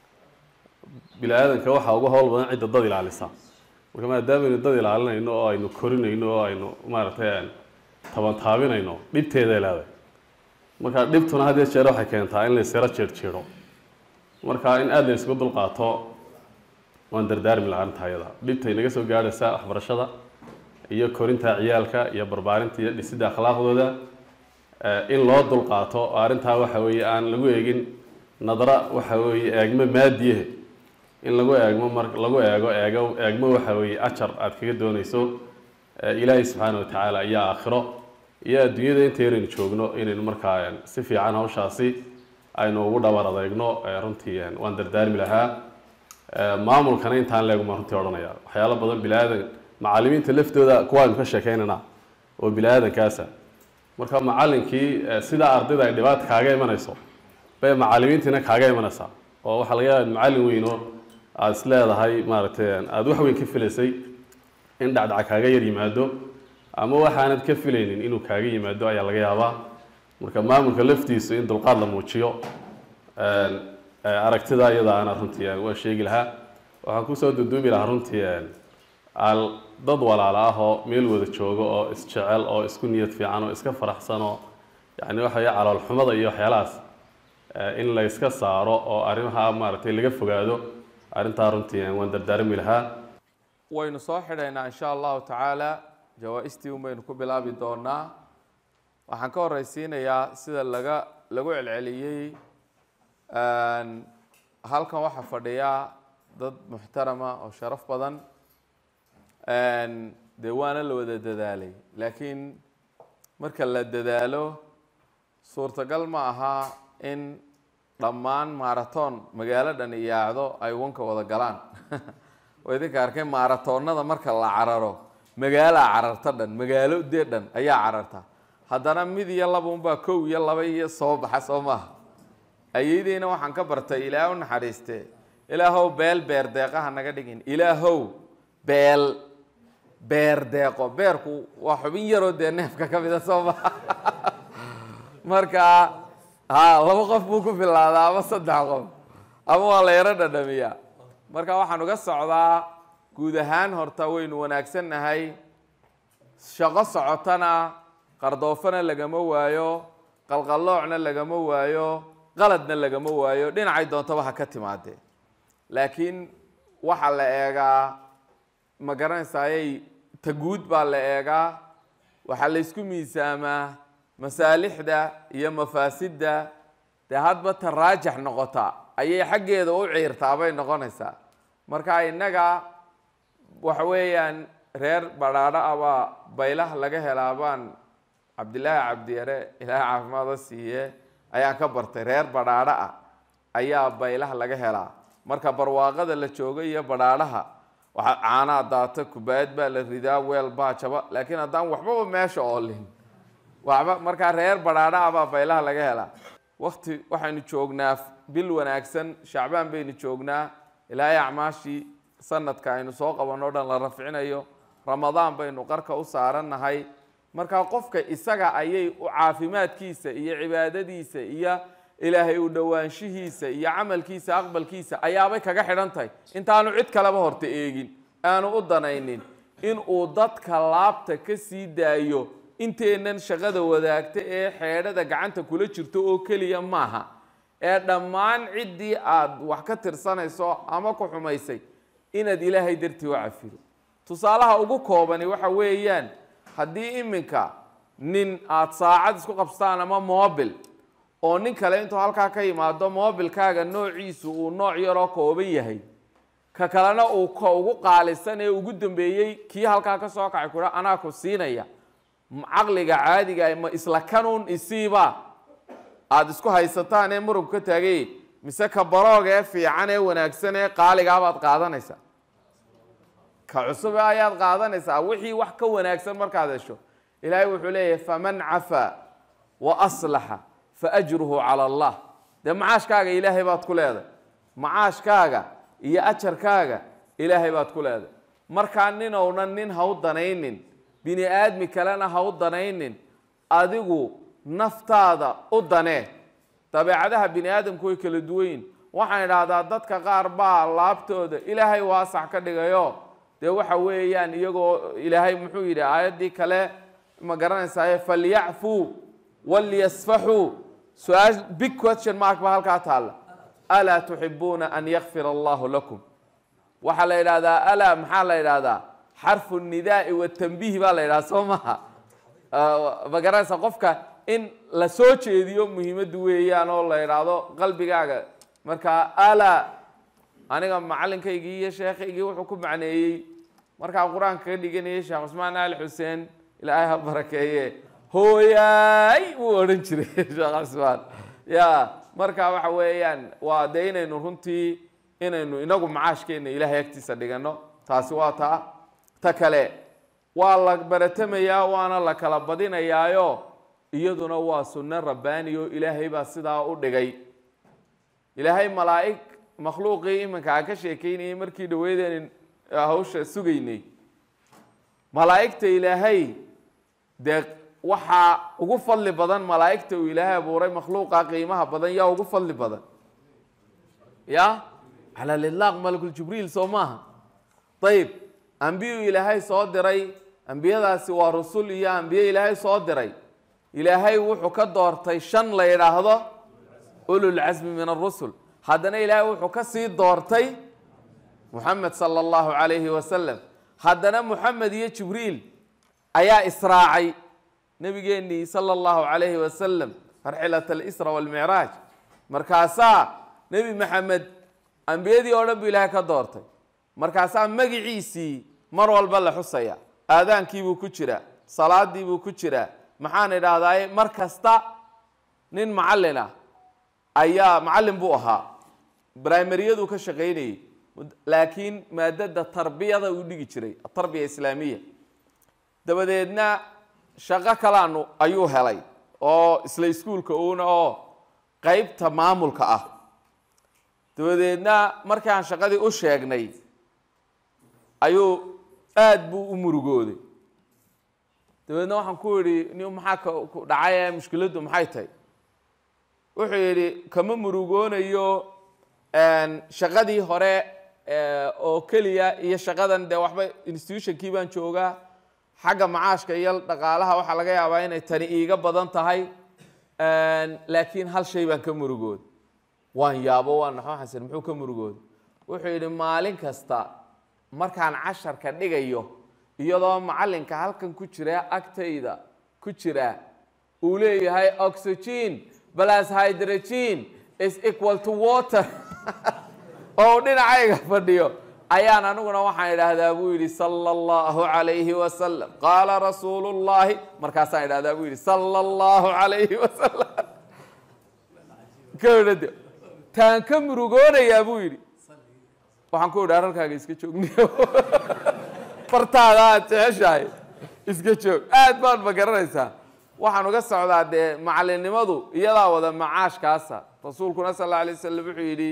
bini aadanka waxaa ugu hawl badan cidda dad ilaalisa marka maadaamaynu dad ilaalinayno oo aynu korinayno oo aynu maaragtay tabantaabinayno dhibteeday leedahay marka dhibtuna had iyo jeer waxay keentaa in laysira jeerjeero marka in aada la isugu dulqaato waan dardaarmi lahaa arrinta ayada dhibtay naga soo gaadhaysa waxbarashada iyo korinta ciyaalka iyo barbaarinta iyo dhisidda akhlaaqdooda in loo dulqaato oo arrintaa waxa weeye aan lagu eegin nadra waxa weeye eegmo maadiye in lagu eegmo mar lagu eego eego eegmo waxa weeye ajar aad kaga doonayso ilaahay subxaana wa tacaala iyo aakhiro iyo adduunyada inta yaraynu joogno inaynu markaa si fiican hawshaasi aynu ugu dhabar adeegno runtii waan dardaarmi lahaa maamulkana intaan leeguma runtii odhanaya waxyaalo badan bilaadan macalimiinta laftooda kuwaaynu ka sheekeynana oo bilaadankaasa marka macalinkii sidaa ardayda ay dhibaata kaaga imanayso bay macalimiintiina kaaga imanaysaa oo waxaa laga yaaba macalin weyno aada is leedahay maaragtay aada wax weyn ka filaysay in dhacdhac kaaga yar yimaado ama waxaanad ka filaynin inuu kaaga yimaado ayaa laga yaabaa marka maamulka laftiisu in dulqaad la muujiyo aragtida iyada ana runtii waa sheegi lahaa waxaan kusoo duduubi lahaa runtii al dad walaala ah oo meel wada joogo oo isjecel oo isku niyad fiican oo iska faraxsan oo yani waxa weye caloolxumada iyo waxyaalahaas in la iska saaro oo arrimaha maaragtay laga fogaado arrintaa runtii waan dardaarmi lahaa waynu soo xidhaynaa insha allahu tacaala jawaa-istii un baynu ku bilaabi doonaa waxaan ka horeysiinayaa sida laga lagu celceliyey halkan waxaa fadhiya dad muxtarama oo sharaf badan dee waana la wada dadaalay laakiin marka la dadaalo suurtagal ma aha in dhammaan marathon magaalo dhan iyaacdo ay wanka wada galaan oo idinka arkay maratoonada marka la cararo magaalaa cararta dhan magaalo dee dhan ayaa cararta haddana mid iyo laba unbaa kow iyo laba iyo soo baxa soo maaha ayeydeyna waxaan ka bartay ilaah u naxariiste ilaahow beel beer deeqaha naga dhigin ilaahow beel beer deeqo beerku waa xubin yaroo dee neefka ka mida soo maha marka ha laba qof buu ku filaadaa ama saddex qof ama waa la yaro dhadhamiyaa marka waxaan uga socdaa guud ahaan horta waynu wanaagsannahay shaqo socotana qardoofana lagama waayo qalqalloocna lagama waayo qaladna lagama waayo dhinacay doontaba ha ka timaadee laakiin waxaa la eegaa ma garanaysayay ta guud baa la eegaa waxaa la isku miisaamaa masaalixda iyo mafaasidda dee hadba ta raajax noqota ayay xaggeeda u ciirtaa bay noqonaysaa marka innaga waxa weeyaan reer badhaadho abaa baylaha laga helaa baan cabdilaahi cabdiyare ilaahay caafimaada siiye ayaan ka bartay reer badhaadho ah ayaa baylaha laga helaa marka barwaaqada la joogo iyo badhaadhaha waxaa caanaa daata kubaayad baa la ridaa weel baa jaba laakiin haddaan waxbaba meesha oolin waxba markaa reer badhaadho ah baa baylaha laga helaa wakti waxaynu joognaa bil wanaagsan shacbaan baynu joognaa ilaahay acmaashii sanadka aynu soo qabanno o dhan la rafcinayo ramadaan baynu qarka u saarannahay markaa qofka isaga ayay u caafimaadkiisa iyo cibaadadiisa iyo ilaahay u dhowaanshihiisa iyo camalkiisa aqbalkiisa ayaabay kaga xidhan tahay intaanu cid kaleba horta eegin aanu u danaynin inuu dadka laabta ka sii daayo inteennan shaqada wadaagta ee xeedhada gacanta kula jirto oo keliya maaha ee dhammaan ciddii aad wax ka tirsanayso ama ku xumaysay inaad ilaahay dartii u cafido tusaalaha ugu koobani waxa weeyaan haddii iminka nin aada saacad isku qabsataan ama mobil oo nin kale intuu halkaa ka yimaado mobilkaaga noociisu uu nooc yaroo kooban yahay ka kalena uu ka ugu qaalisan ee ugu dambeeyey kii halkaa ka soo kacay kudha anaa ku siinaya caqliga caadiga ma isla kanuun isiiba aada isku haysataan ee murug ka taagay mise ka barooga ee fiican ee wanaagsan ee qaaligaabaad qaadanaysaa ka cusub ayaad qaadanaysaa wixii wax ka wanaagsan markaad hesho ilaahay wuxuu leeyahay faman cafaa wa aslaxa fa ajruhu cala allah dee macaashkaaga ilaahay baad ku leedahay macaashkaaga iyo ajarkaaga ilaahay baad ku leedahay markaa ninownan nin ha u danaynin bini aadmi kalena ha u danaynin adigu naftaada u danee dabeecadaha bini aadamku way kala duwanyin waxaan idhaahdaa dadka qaar baa laabtooda ilaahay waasax ka dhigayo dee waxa weeyaan iyagoo ilaahay muxuu yidhi aayaddii kale ma garanaysaye falyacfuu walyasfaxuu su-aal big question mark baa halkaa taalla alaa tuxibuuna an yakfir allahu lakum waxaa la yidhahdaa alaa maxaa la yidhahdaa xarfu nidaai watanbiih baa la yidhahdaa soo maha ma garanaysa qofka in la soo jeediyo muhiimaddu weeyaan oo la yidhaahdo qalbigaaga marka alaa aniga macalinkaygii iyo sheekhaygii wuxuu ku macneeyey markaa qur-aanka ka dhiganayay sheekh cusmaan ali xuseen ilaahay ha barakeeye hooyaay wuu odhan jiray sheekh cusmaan ya marka waxa weeyaan waa dee inaynu runtii inaynu inagu macaashkeena ilaahay agtiisa dhigano taasi waa taa ta kale waa la baratamayaa waana la kala badinayaayo iyaduna waa sunno rabbaani oo ilaahay baa sidaa u dhigay ilaahay malaa'ig makhluuqii iminka aan ka sheekeynayay markii dhaweydeen hawsha sugaynay malaa'igta ilaahay dee waxaa ugu fadli badan malaa'igta uu ilaahay abuuray makhluuqa qiimaha badan yaa ugu fadli badan ya cala lilaaq malakuljibriil soo maaha ayib ambiyuu ilaahay soo diray ambiyadaasi waa rusul iyo ambiye ilaahay soo diray ilaahay wuxuu ka doortay shan la yidhaahdo ululcasmi min arusul haddana ilaahay wuxuu ka sii doortay muxamed sala allahu calayhi wasalam haddana muxamed iyo jibriil ayaa israacay nebigeenii sala allahu calayhi wasalam farxilat alisra walmicraaj markaasaa nebi maxamed ambiyadii oo dhan buu ilaahay ka doortay markaasaa magiciisii mar walba la xusaya aadaankiibuu ku jiraa salaadiibuu ku jiraa maxaan idhaahdaye mar kasta nin macallin ah ayaa macallin buu ahaa brimariyaduu ka shaqaynayey laakiin maadada tarbiyada uu dhigi jiray atarbiya islaamiya dabadeedna shaqo kalaanu ayuu helay oo isla iskuulka uuna oo qeybta maamulka ah dabadeedna markii aan shaqadii u sheegnay ayuu aada buu u murugooday dabeedna waxaan ku idhi ni maxaa ka ku dhacay ee mushkiladdu maxay tahay wuxuu yidhi kama murugoonayo shaqadii hore oo keliya iyo shaqadan dee waxba institutionkii baan joogaa xagga macaashka iyo dhaqaalaha waxaa laga yaabaa inay tani iiga badan tahay laakiin hal shay baan ka murugood waan yaabo waan naxo xasan muxuu ka murugood wuxuu yidhi maalin kasta markaan casharka dhigayo iyadoo macallinka halkan ku jira agtayda ku jira uu leeyahay oxygen plus hydrogen is equal to water oo uu dhinacayga fadhiyo ayaan aniguna waxaan idhaahdaa buu yidhi sala allahu calayhi wasalam qaala rasuulu llahi markaasaan idhahdaa buu yidhi sala allahu calayhi wasalam kadhade taan ka murugoonayaa buu yidhi waxaan ku idhi aralkaaga iska joogniyo fartaada aad jeceshahay iska joog aad baad ma garanaysaa waxaan uga socdaa dee macalinimadu iyadaa wada macaashkaasa rasuulkuna sal alla alay wasalam wuxuu yidhi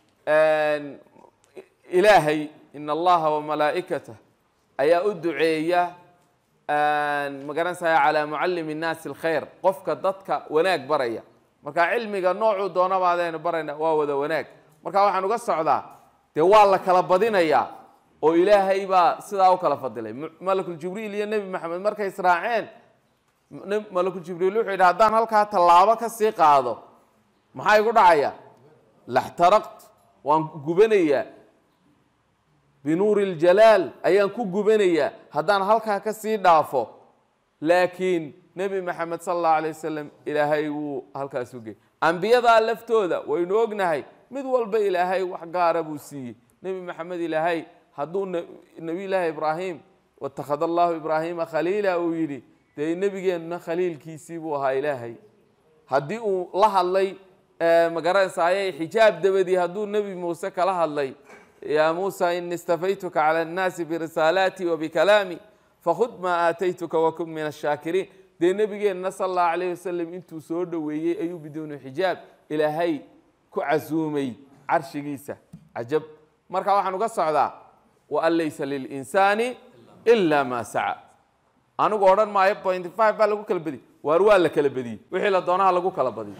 ilaahay in allaha wamalaa'ikatah ayaa u duceeya ma garanaysaa calaa mucallimi nnaasi alkhayr qofka dadka wanaag baraya marka cilmiga noocuu doonaba adaynu barayna waa wada wanaag marka waxaan uga socdaa dee waa la kala badinayaa oo ilaahay baa sidaa u kala fadilay malakuljibriil iyo nebi maxamed markay israaceen malakuljibriil wuxuu yidhi haddaan halkaa tallaabo ka sii qaado maxaa igu dhacaya laxtaraqt waan gubanayaa binuuri اljalaal ayaan ku gubanayaa haddaan halkaa ka sii dhaafo laakiin nebi maxamed sala allahu alay wasalam ilaahay wuu halkaas u gey ambiyadaa laftooda waynu ognahay mid walba ilaahay wax gaara buu siiyey nebi maxamed ilaahay hadduu nebiy llaahi ibraahim watakhada allahu ibraahiima khaliila uu yidhi dee nebigeenna khaliilkiisii buu ahaa ilaahay haddii uu la hadlay magaranaysaayey xijaab dabadii hadduu nebi muuse kala hadlay yaa muusa ini istafaytuka cala annaasi birisaalaatii wabikalaami fakhud maa aataytuka wakun min ashaakiriin dee nebigeenna sala allahu calayh wasalam intuu soo dhoweeyey ayuu biduuni xijaab ilaahay ku casuumay carshigiisa cajab marka waxaan uga socdaa waan laysa lilinsaani ila maa saca anigu odhan maayo point five baa lagu kala badiyey waar waa la kala badiyey wixii la doonaha lagu kala badiyo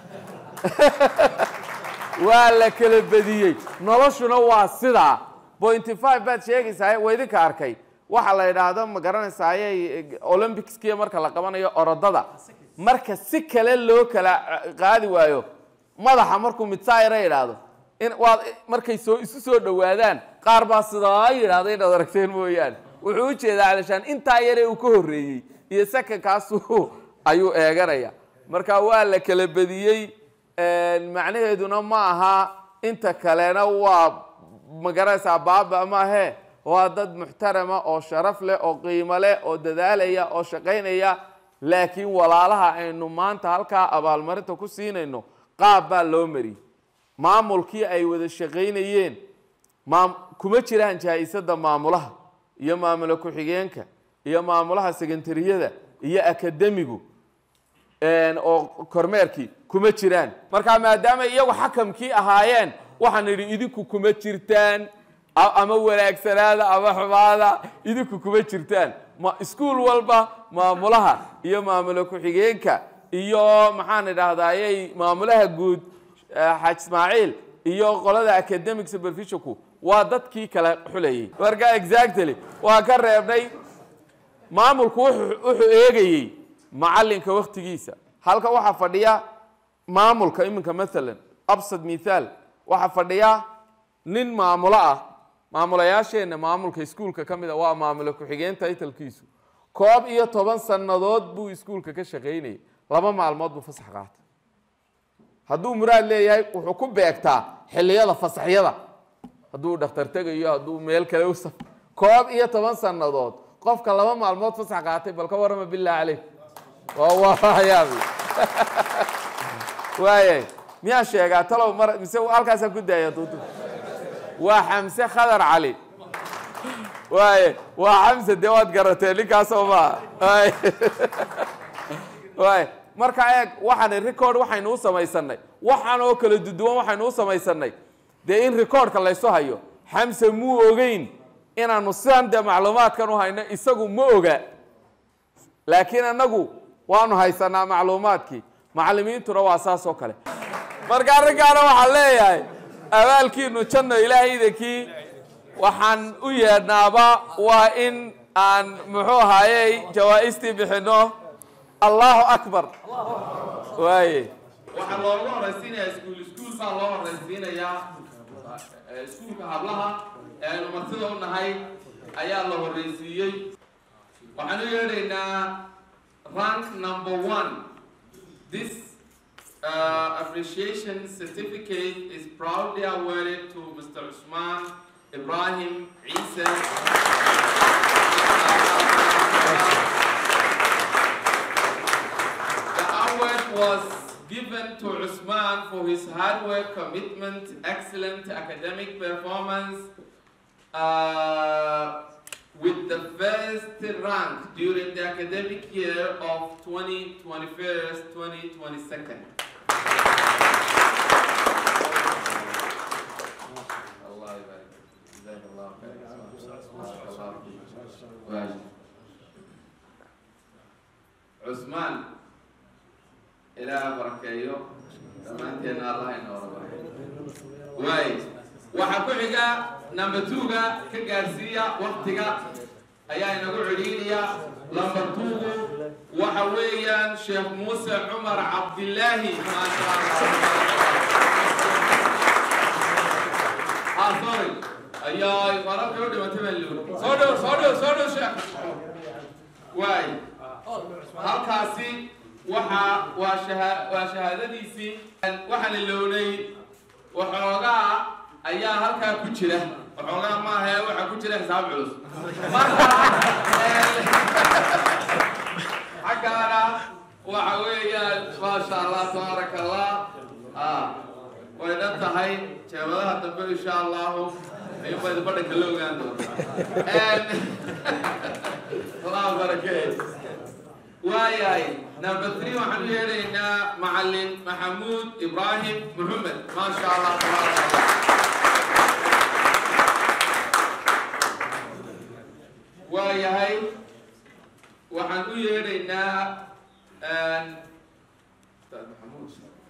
waa la kala badiyey noloshuna waa sidaa pointy five baad sheegaysaa waa idinka arkay waxa la yidhaahdo ma garanaysaaye olympicskiya marka la qabanayo orodada marka si kale loo kala qaadi waayo madaxa markuu midsaayra yidhaahdo in waad markay soo isu soo dhowaadaan qaar baa sidaa yidhahda inaad aragteen mooyaane wuxuu u jeedaa calashaan intaa yaree uu ka horreeyey iyo sakankaasuu ayuu eeganaya marka waa la kala badiyey macnaheeduna ma aha inta kalena waa magaranaysaa baaba maahe waa dad muxtarama oo sharaf leh oo qiimo leh oo dadaalaya oo shaqaynaya laakiin walaalaha aynu maanta halkaa abaalmarinta ku siinayno qaab baa loo mariyey maamulkii ay wada shaqaynayeen maam kuma jiraan jaa-isada maamulaha iyo maamulo ku-xigeenka iyo maamulaha sekentariyada iyo akademigu oo kormeerkii kuma jiraan marka maadaama iyagu xakamkii ahaayeen waxaan idhi idinku kuma jirtaan ama wanaagsanaada ama xumaada idinku kuma jirtaan ma iskuol walba maamulaha iyo maamulo ku-xigeenka iyo maxaan idhaahdayey maamulaha guud xaaj ismaaciil iyo qolada academic supervisionku waa dadkii kala xulayay marka exactly waa ka reebnay maamulku wuxuu eegayey macalinka waktigiisa halka waxaa fadhiya maamulka iminka maalan absad mithaal waxaa fadhiya nin maamulo ah maamulayaasheenna maamulka iskuulka ka mid a waa maamulo ku-xigeen taytalkiisu koob iyo toban sannadood buu iskuulka ka shaqaynayay laba maalmood buu fasax qaatay hadduu muraad leeyahay wuxuu ku beegtaa xilliyada fasaxyada hadduu dhakhtar tegayo hadduu meel kale u saf koob iyo toban sannadood qofka laba maalmood fasax qaatay bal ka warrama billah caleyk waayaabi waayay miyaa sheegaa talow mar mise halkaasaa ku daaya duudu waa xamse khadar cali waaye waa xamse dee waad garatee ninkaasoo maa waay marka eeg waxaan record waxaynu u samaysanay waxaan oo kala duduwan waxaynu u samaysanay dee in recordka laysu hayo xamse muu ogeyn inaanu sidan dee macluumaadkan u hayno isagu ma oga laakiin annagu waanu haysanaa macluumaadkii macallimiintuna waa saas oo kale marka arrinkaana waxaan leeyahay abaalkiinu janno ilaahay idankii waxaan u yeedhnaaba waa in aan muxuu ahaayey jawaa'istii bixinno allahu akbar waaye waxaa loogu horaysiinayaa iskuul iskuul baa loo horaysiinayaa iskuulka hablaha ee aynu martida u nahay ayaa la horreysiiyey waxaan u yeedhaynaa rank number one this uh, appreciation certificate is proudly awarded to Mr. Usman Ibrahim Isa. The award was given to Usman for his hard work, commitment, excellent academic performance, uh, with the first rank during the academic year of 2021-2022. الله يبارك جزاك الله خير بارك الله فيك. واجب. عثمان إلى بركيو dhammaanteena allah inoola baray waay waxaa ku xiga number two-ga ka gaarsiiya waktiga ayaa inagu celiinaya number two-gu waxa weeyaan sheekh muuse cumar cabdilaahi maasha allah ah sorry ayaa farabka u dhimatay baa loo soo dhow soo dhow soo dhow sheekh waay halkaasi waxa waa shaha waa shahaadadiisii waxaan ilownay waxoogaa ayaa halkaa ku jira waxoogaa maaha waxaa ku jira xisaab culus marka xaggaana waxa weeyaan maasha allah tabaaraka allah ah way dhan tahay jeebadaha dambe insha allahu ayuunba idin badhanka la ogaan doonta allah barakeey waayahay number three waxaan u yeedhaynaa macalin maxamuud ibraahim muxamed maasha allah tabaaraka allah waayahay waxaan u yeedhaynaa ustaad maxamuud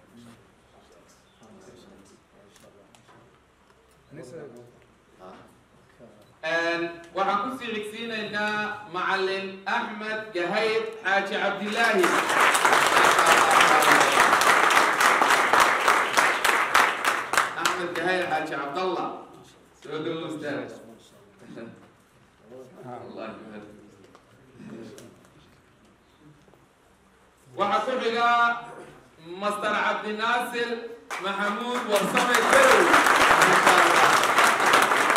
waxaan kusii xigsiinaynaa macalin axmed gahayr xaaji cabdilaahi axmed gahayr xaaji cabdallah soo dhowo ustaad Allah yuhad. waxaa ku xiga master cabdinaasir maxamuud warsame garow Masha Allah.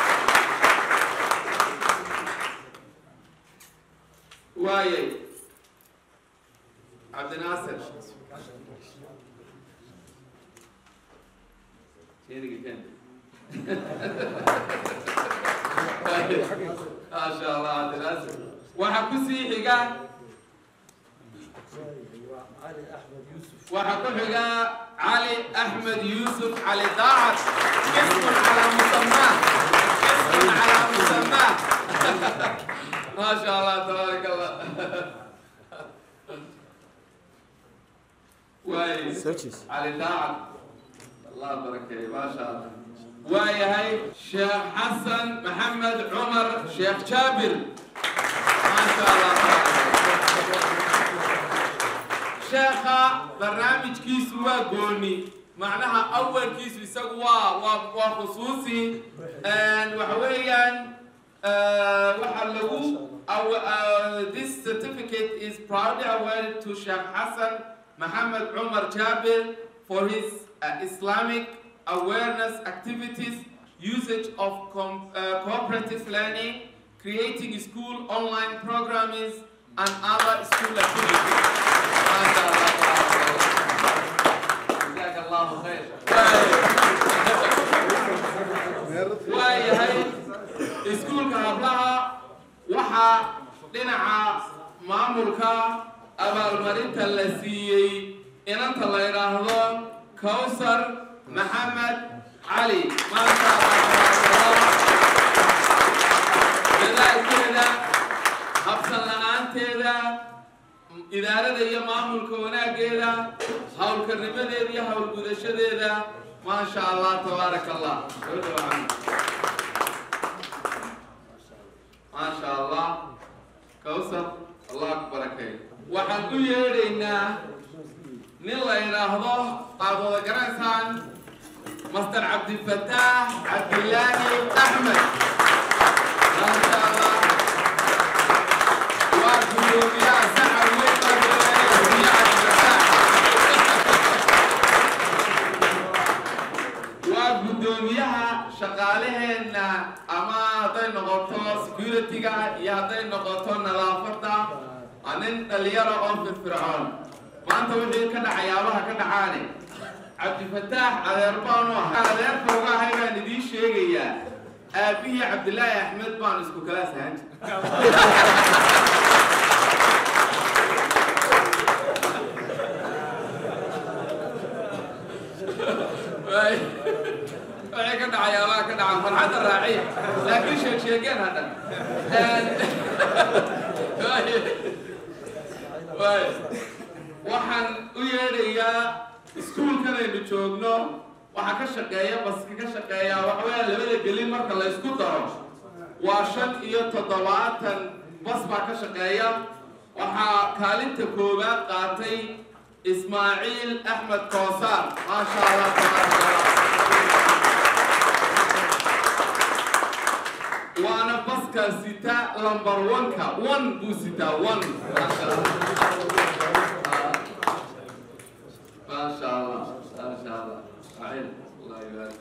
waayay cabdinaasir Sheeriga ken. maasha allah cabdinaasir waxaa kusii xiga waxaa ku xiga cali axmed yuusuf cali daacad ismun calaa musamaa ismun calaa musamaa ما شاء الله تبارك الله واي علي داعم الله بركة ما شاء الله واي هاي شيخ حسن محمد عمر شيخ جابر ما شاء الله شيخ برنامج كيس وقولني معناها أول كيس بيسوى وخصوصي وحويا Uh, waxaa lagu uh, this certificate is proudly awarded to Sheikh Hassan Muhammad Umar Jabir for his uh, Islamic awareness activities, usage of com uh, cooperative learning, creating school online programming, and other school activities. جزاك الله خير. waayahay iskuulka hablaha waxaa dhinaca maamulka abaalmarinta la siiyey inanta la yidhaahdo kawsar maxamed cali maasha allah dadaalkeeda habsan la-aanteeda idaarada iyo maamulka wanaaggeeda howlkarnimadeeda iyo howlgudashadeeda maasha allah tabaaraka allah soo dhawaan maasha allah kawsar allah ku barakeeyo waxaan u yeedhaynaa nin la yidhaahdo aad wada garaysaan master cabdifataax cabdilaahi axmed maasha allah waa gudoomiyaha saxar weyn baa gudoomiyaha cabdifataax waa gudoomiyaha shaqaalaheenna ama hadday noqoto security-ga iyo hadday noqoto nadaafadda waa nin dhalinyaro oo firfircoon maanta wixii ka dhacayaabaha ka dhacaane cabdifataax adeer baanu ahay adeerka uga ahay baan idiin sheegayaa aabihii cabdilaahi axmed baan isku kala sahan waxay ka dhacayaabaha ka dhacan farxadda raaciya laakiin sheeg sheegeen hadhan waxaan u yeedhayaa iskuulkan aynu joogno waxaa ka shaqeeya baska ka shaqeeya waxaweya labada gelin marka la isku daro waa shan iyo toddobaatan bas baa ka shaqeeya waxaa kaalinta koowaad qaatay ismaaciil axmed koosaar maasha allah tabaaraka allah waana baska sita lambar oneka one buu sitaa one maasha allah maasha allah maasha allah acil allah yubaarik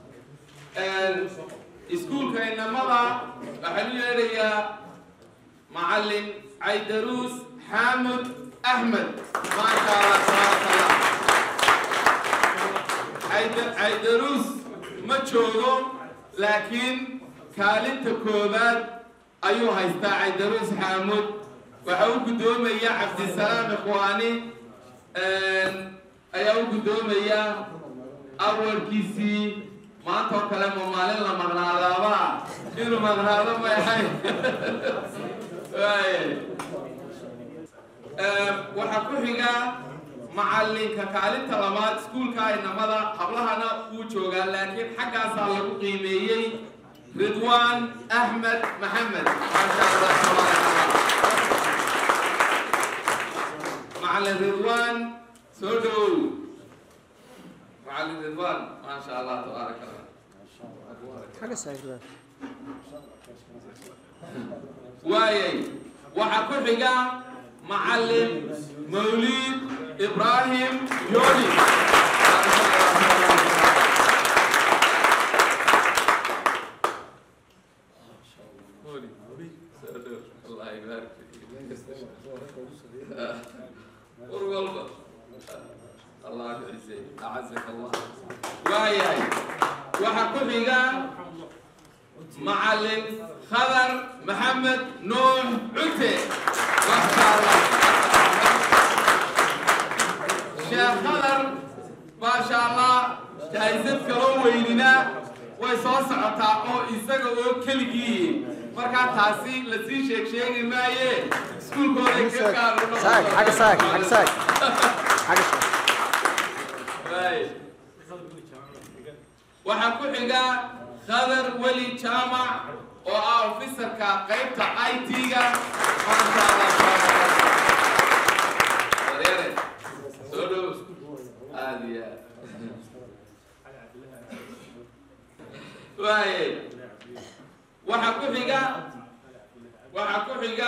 fiik iskuulka inamada waxaan u yeedhayaa macallin caydaruus xaamud axmed maasha allah tabaaraka allah Cayda- caydaruus ma joogo laakiin kaalinta koowaad ayuu haystaa caydaruus xaamud waxa u guddoomaya cabdisalaam ikhwaani ayaa u guddoomaya awalkiisii maanta oo kale ma maalin la maqnaadaaba inuu maqnaado ma ahay Waay. waxaa ku xiga macallinka kaalinta labaad iskuulka inamada hablahana wuu joogaa laakiin xaggaasaa lagu qiimeeyey ridwaan axmed maxamed maasha allah tabaaraka allah macallin ridwaan soo dhowow macallin ridwaan maasha allah tabaaraka allah waayay waxaa ku xiga macallin mawlid ibraahim yoni الله يبارك فيك والله الله يعزك اعزك الله واياي waxaa ku xiga macallin khadar maxamed nuux cute masha allah sheekh khadar maasha allah jahaysad kaloo weynina way soo socotaa oo isaga oo keligii markaa taasi lasii sheeg sheegi maaye iskuulkooday ka gaaro saag xagga saag xagga saag xagga saag waxaa ku xiga khadar weli jaamac oo ah ofisarka qaybta i t-ga maasha allah wareere soo dhow aada iyo aad waaye waxaa ku xiga waxaa ku xiga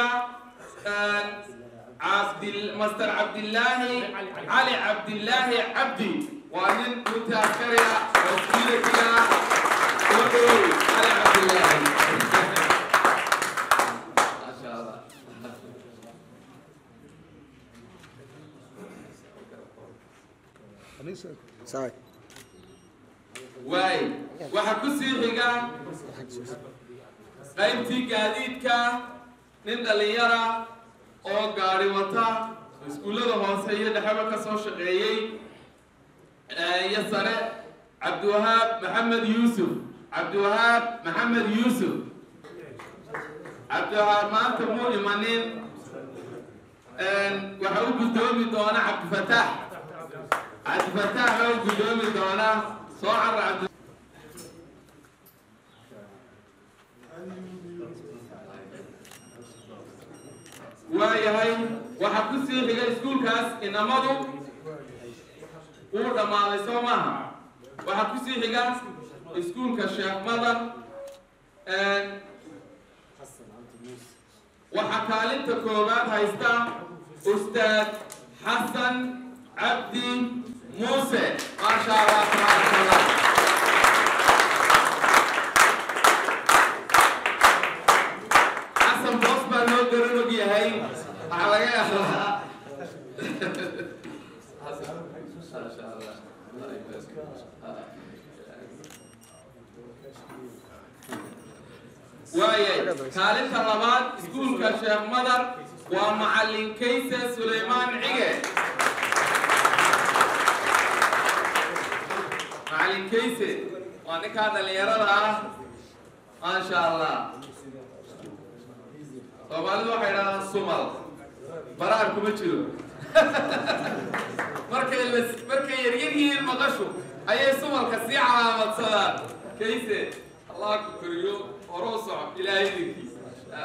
cabdil master cabdillaahi cali cabdillaahi cabdi waa nin runtii askari ah oo siilatiga soo dhowow cali cabdillaahi maasha allah saag waay waxaa ku sii xiga qaybtii gaadiidka nin dhallinyara oo gaari wata iskuullada hoose iyo dhexeba ka soo shaqeeyey iyo sare cabdiwahaab maxamed yuusuf cabdiwahaab maxamed yuusuf cabdiwahaab maanta muu imanin waxa u guddoomi doona cabdifataax cabdifataax baa u guddoomi doona soo carra cabdi waayahay waxaa ku sii xiga iskuulkaas inamadu wuu dhammaaday soo maaha waxaa ku sii xiga iskuulka sheekh madar waxaa kaalinta koowaad haysta ustaad xasan cabdi muuse maasha allah tabaaraka allah xasan boos baa noo garan og yahay waxaa laga yaabaa maasha allah waayay kaalinta labaad iskuulka sheekh madar waa macallin kayse sulaymaan cige macallin kayse waa ninkaa dhalinyarada ah maasha allah soomaalidu waxay idhahdaan sumal baraar kuma jiro markay la markay yaryar yihiin maqashu ayay sumalka sii calaamadsadaan kayse allah ku koriyo horuu soco ilaahay idinkiisa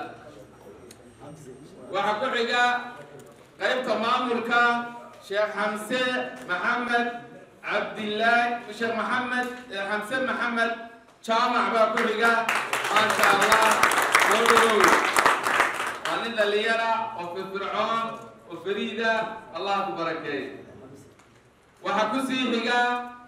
waxaa ku xiga qaybta maamulka sheekh xamse maxamed cabdillaahi sheekh maxamed xamse maxamed jaamac baa ku xiga maasha allah soo dhawow waa nin dhalinyara oo firfircoon oo fariida allah ku barakeey waxaa ku sii xiga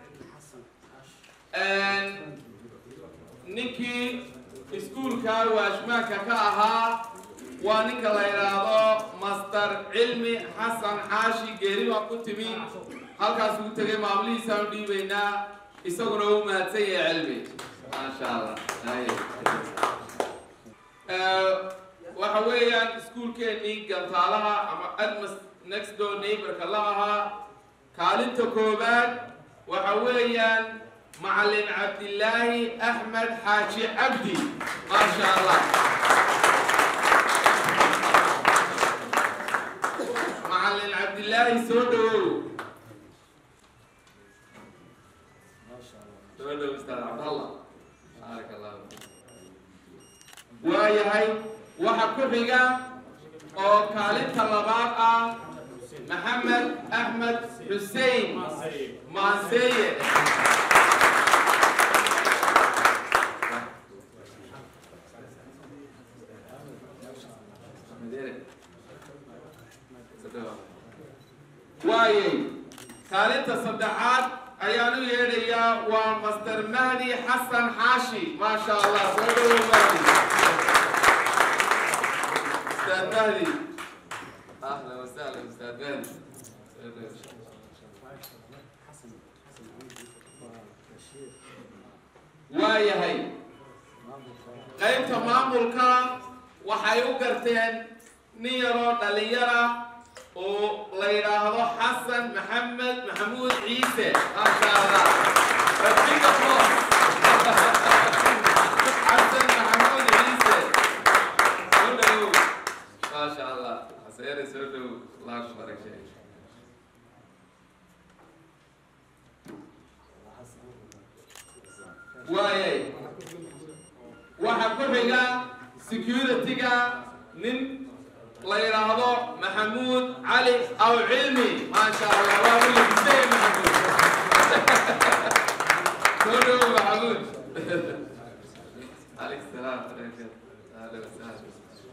ninkii iskuulka waashmaanka ka ahaa waa ninka la yidhaahdo master cilmi xasan xaashi geeri baa ku timi halkaas ugu tegay maamulihiisaan u dhiibaynaa isaguna u mahadsan yahay cilmi maasha allah waxa weeyaan iskuulkeenii gantaalaha ama admas next door neighborka la ahaa kaalinta koobaad waxa weeyaan macallin cabdillaahi axmed xaaji cabdi maasha allah macallin cabdillaahi soo dhawow soo dhow ustaad cabdallah baaraka allah waayahay waxa ku xiga oo kaalinta labaad ah maxamed axmed xussein maaseeye waayay kaalinta saddexaad ayaan u yeedhayaa waa master mahdi xasan xaashi maasha allah soo dhawow mahdi ustaad mahdi ahlan wasahlan ustaad mahdi waayahay qaybta maamulka waxay u garteen nin yaroo dhalinyara oo la yidhaahdo xasan maxamed maxamuud ciise maasha allah big applause xasan maxamuud ciise soo dhawow maasha allah xaseere soo dhawow allah ku barakeeyo waayay waxaa ku xiga security-ga nin la yidhaahdo maxamuud cali aw cilmi maasha allah waa u labisay maxamuud soo dhawow maxamuud عليك السلام اهلا وسهلا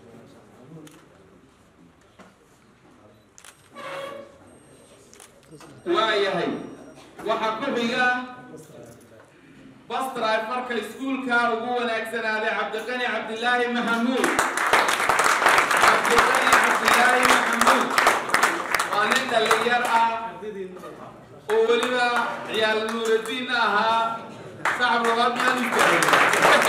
waayahay waxaa ku xiga bastray marka iskuulka ugu wanaagsanaaday cabdiqani cabdilaahi maxamuud cabdiqani cabdilaahi maxamuud waa nin dhalinyar ah oo weliba ciyaal nuuradiin ahaa sacab labaad maan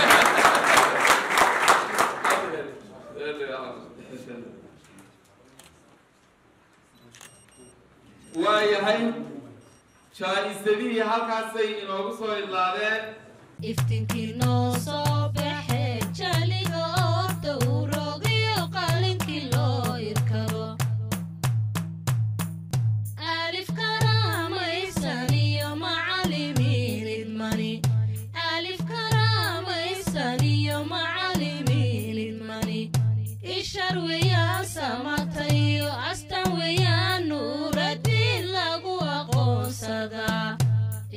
waayahay jaa-isadihii halkaasay inoogu soo idlaadeen iftinkii noo soo baxe jaliga oo dowrogiyo qalinkii loo irkaro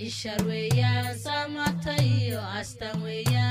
ishar weeyaan samata iyo astan weeyaan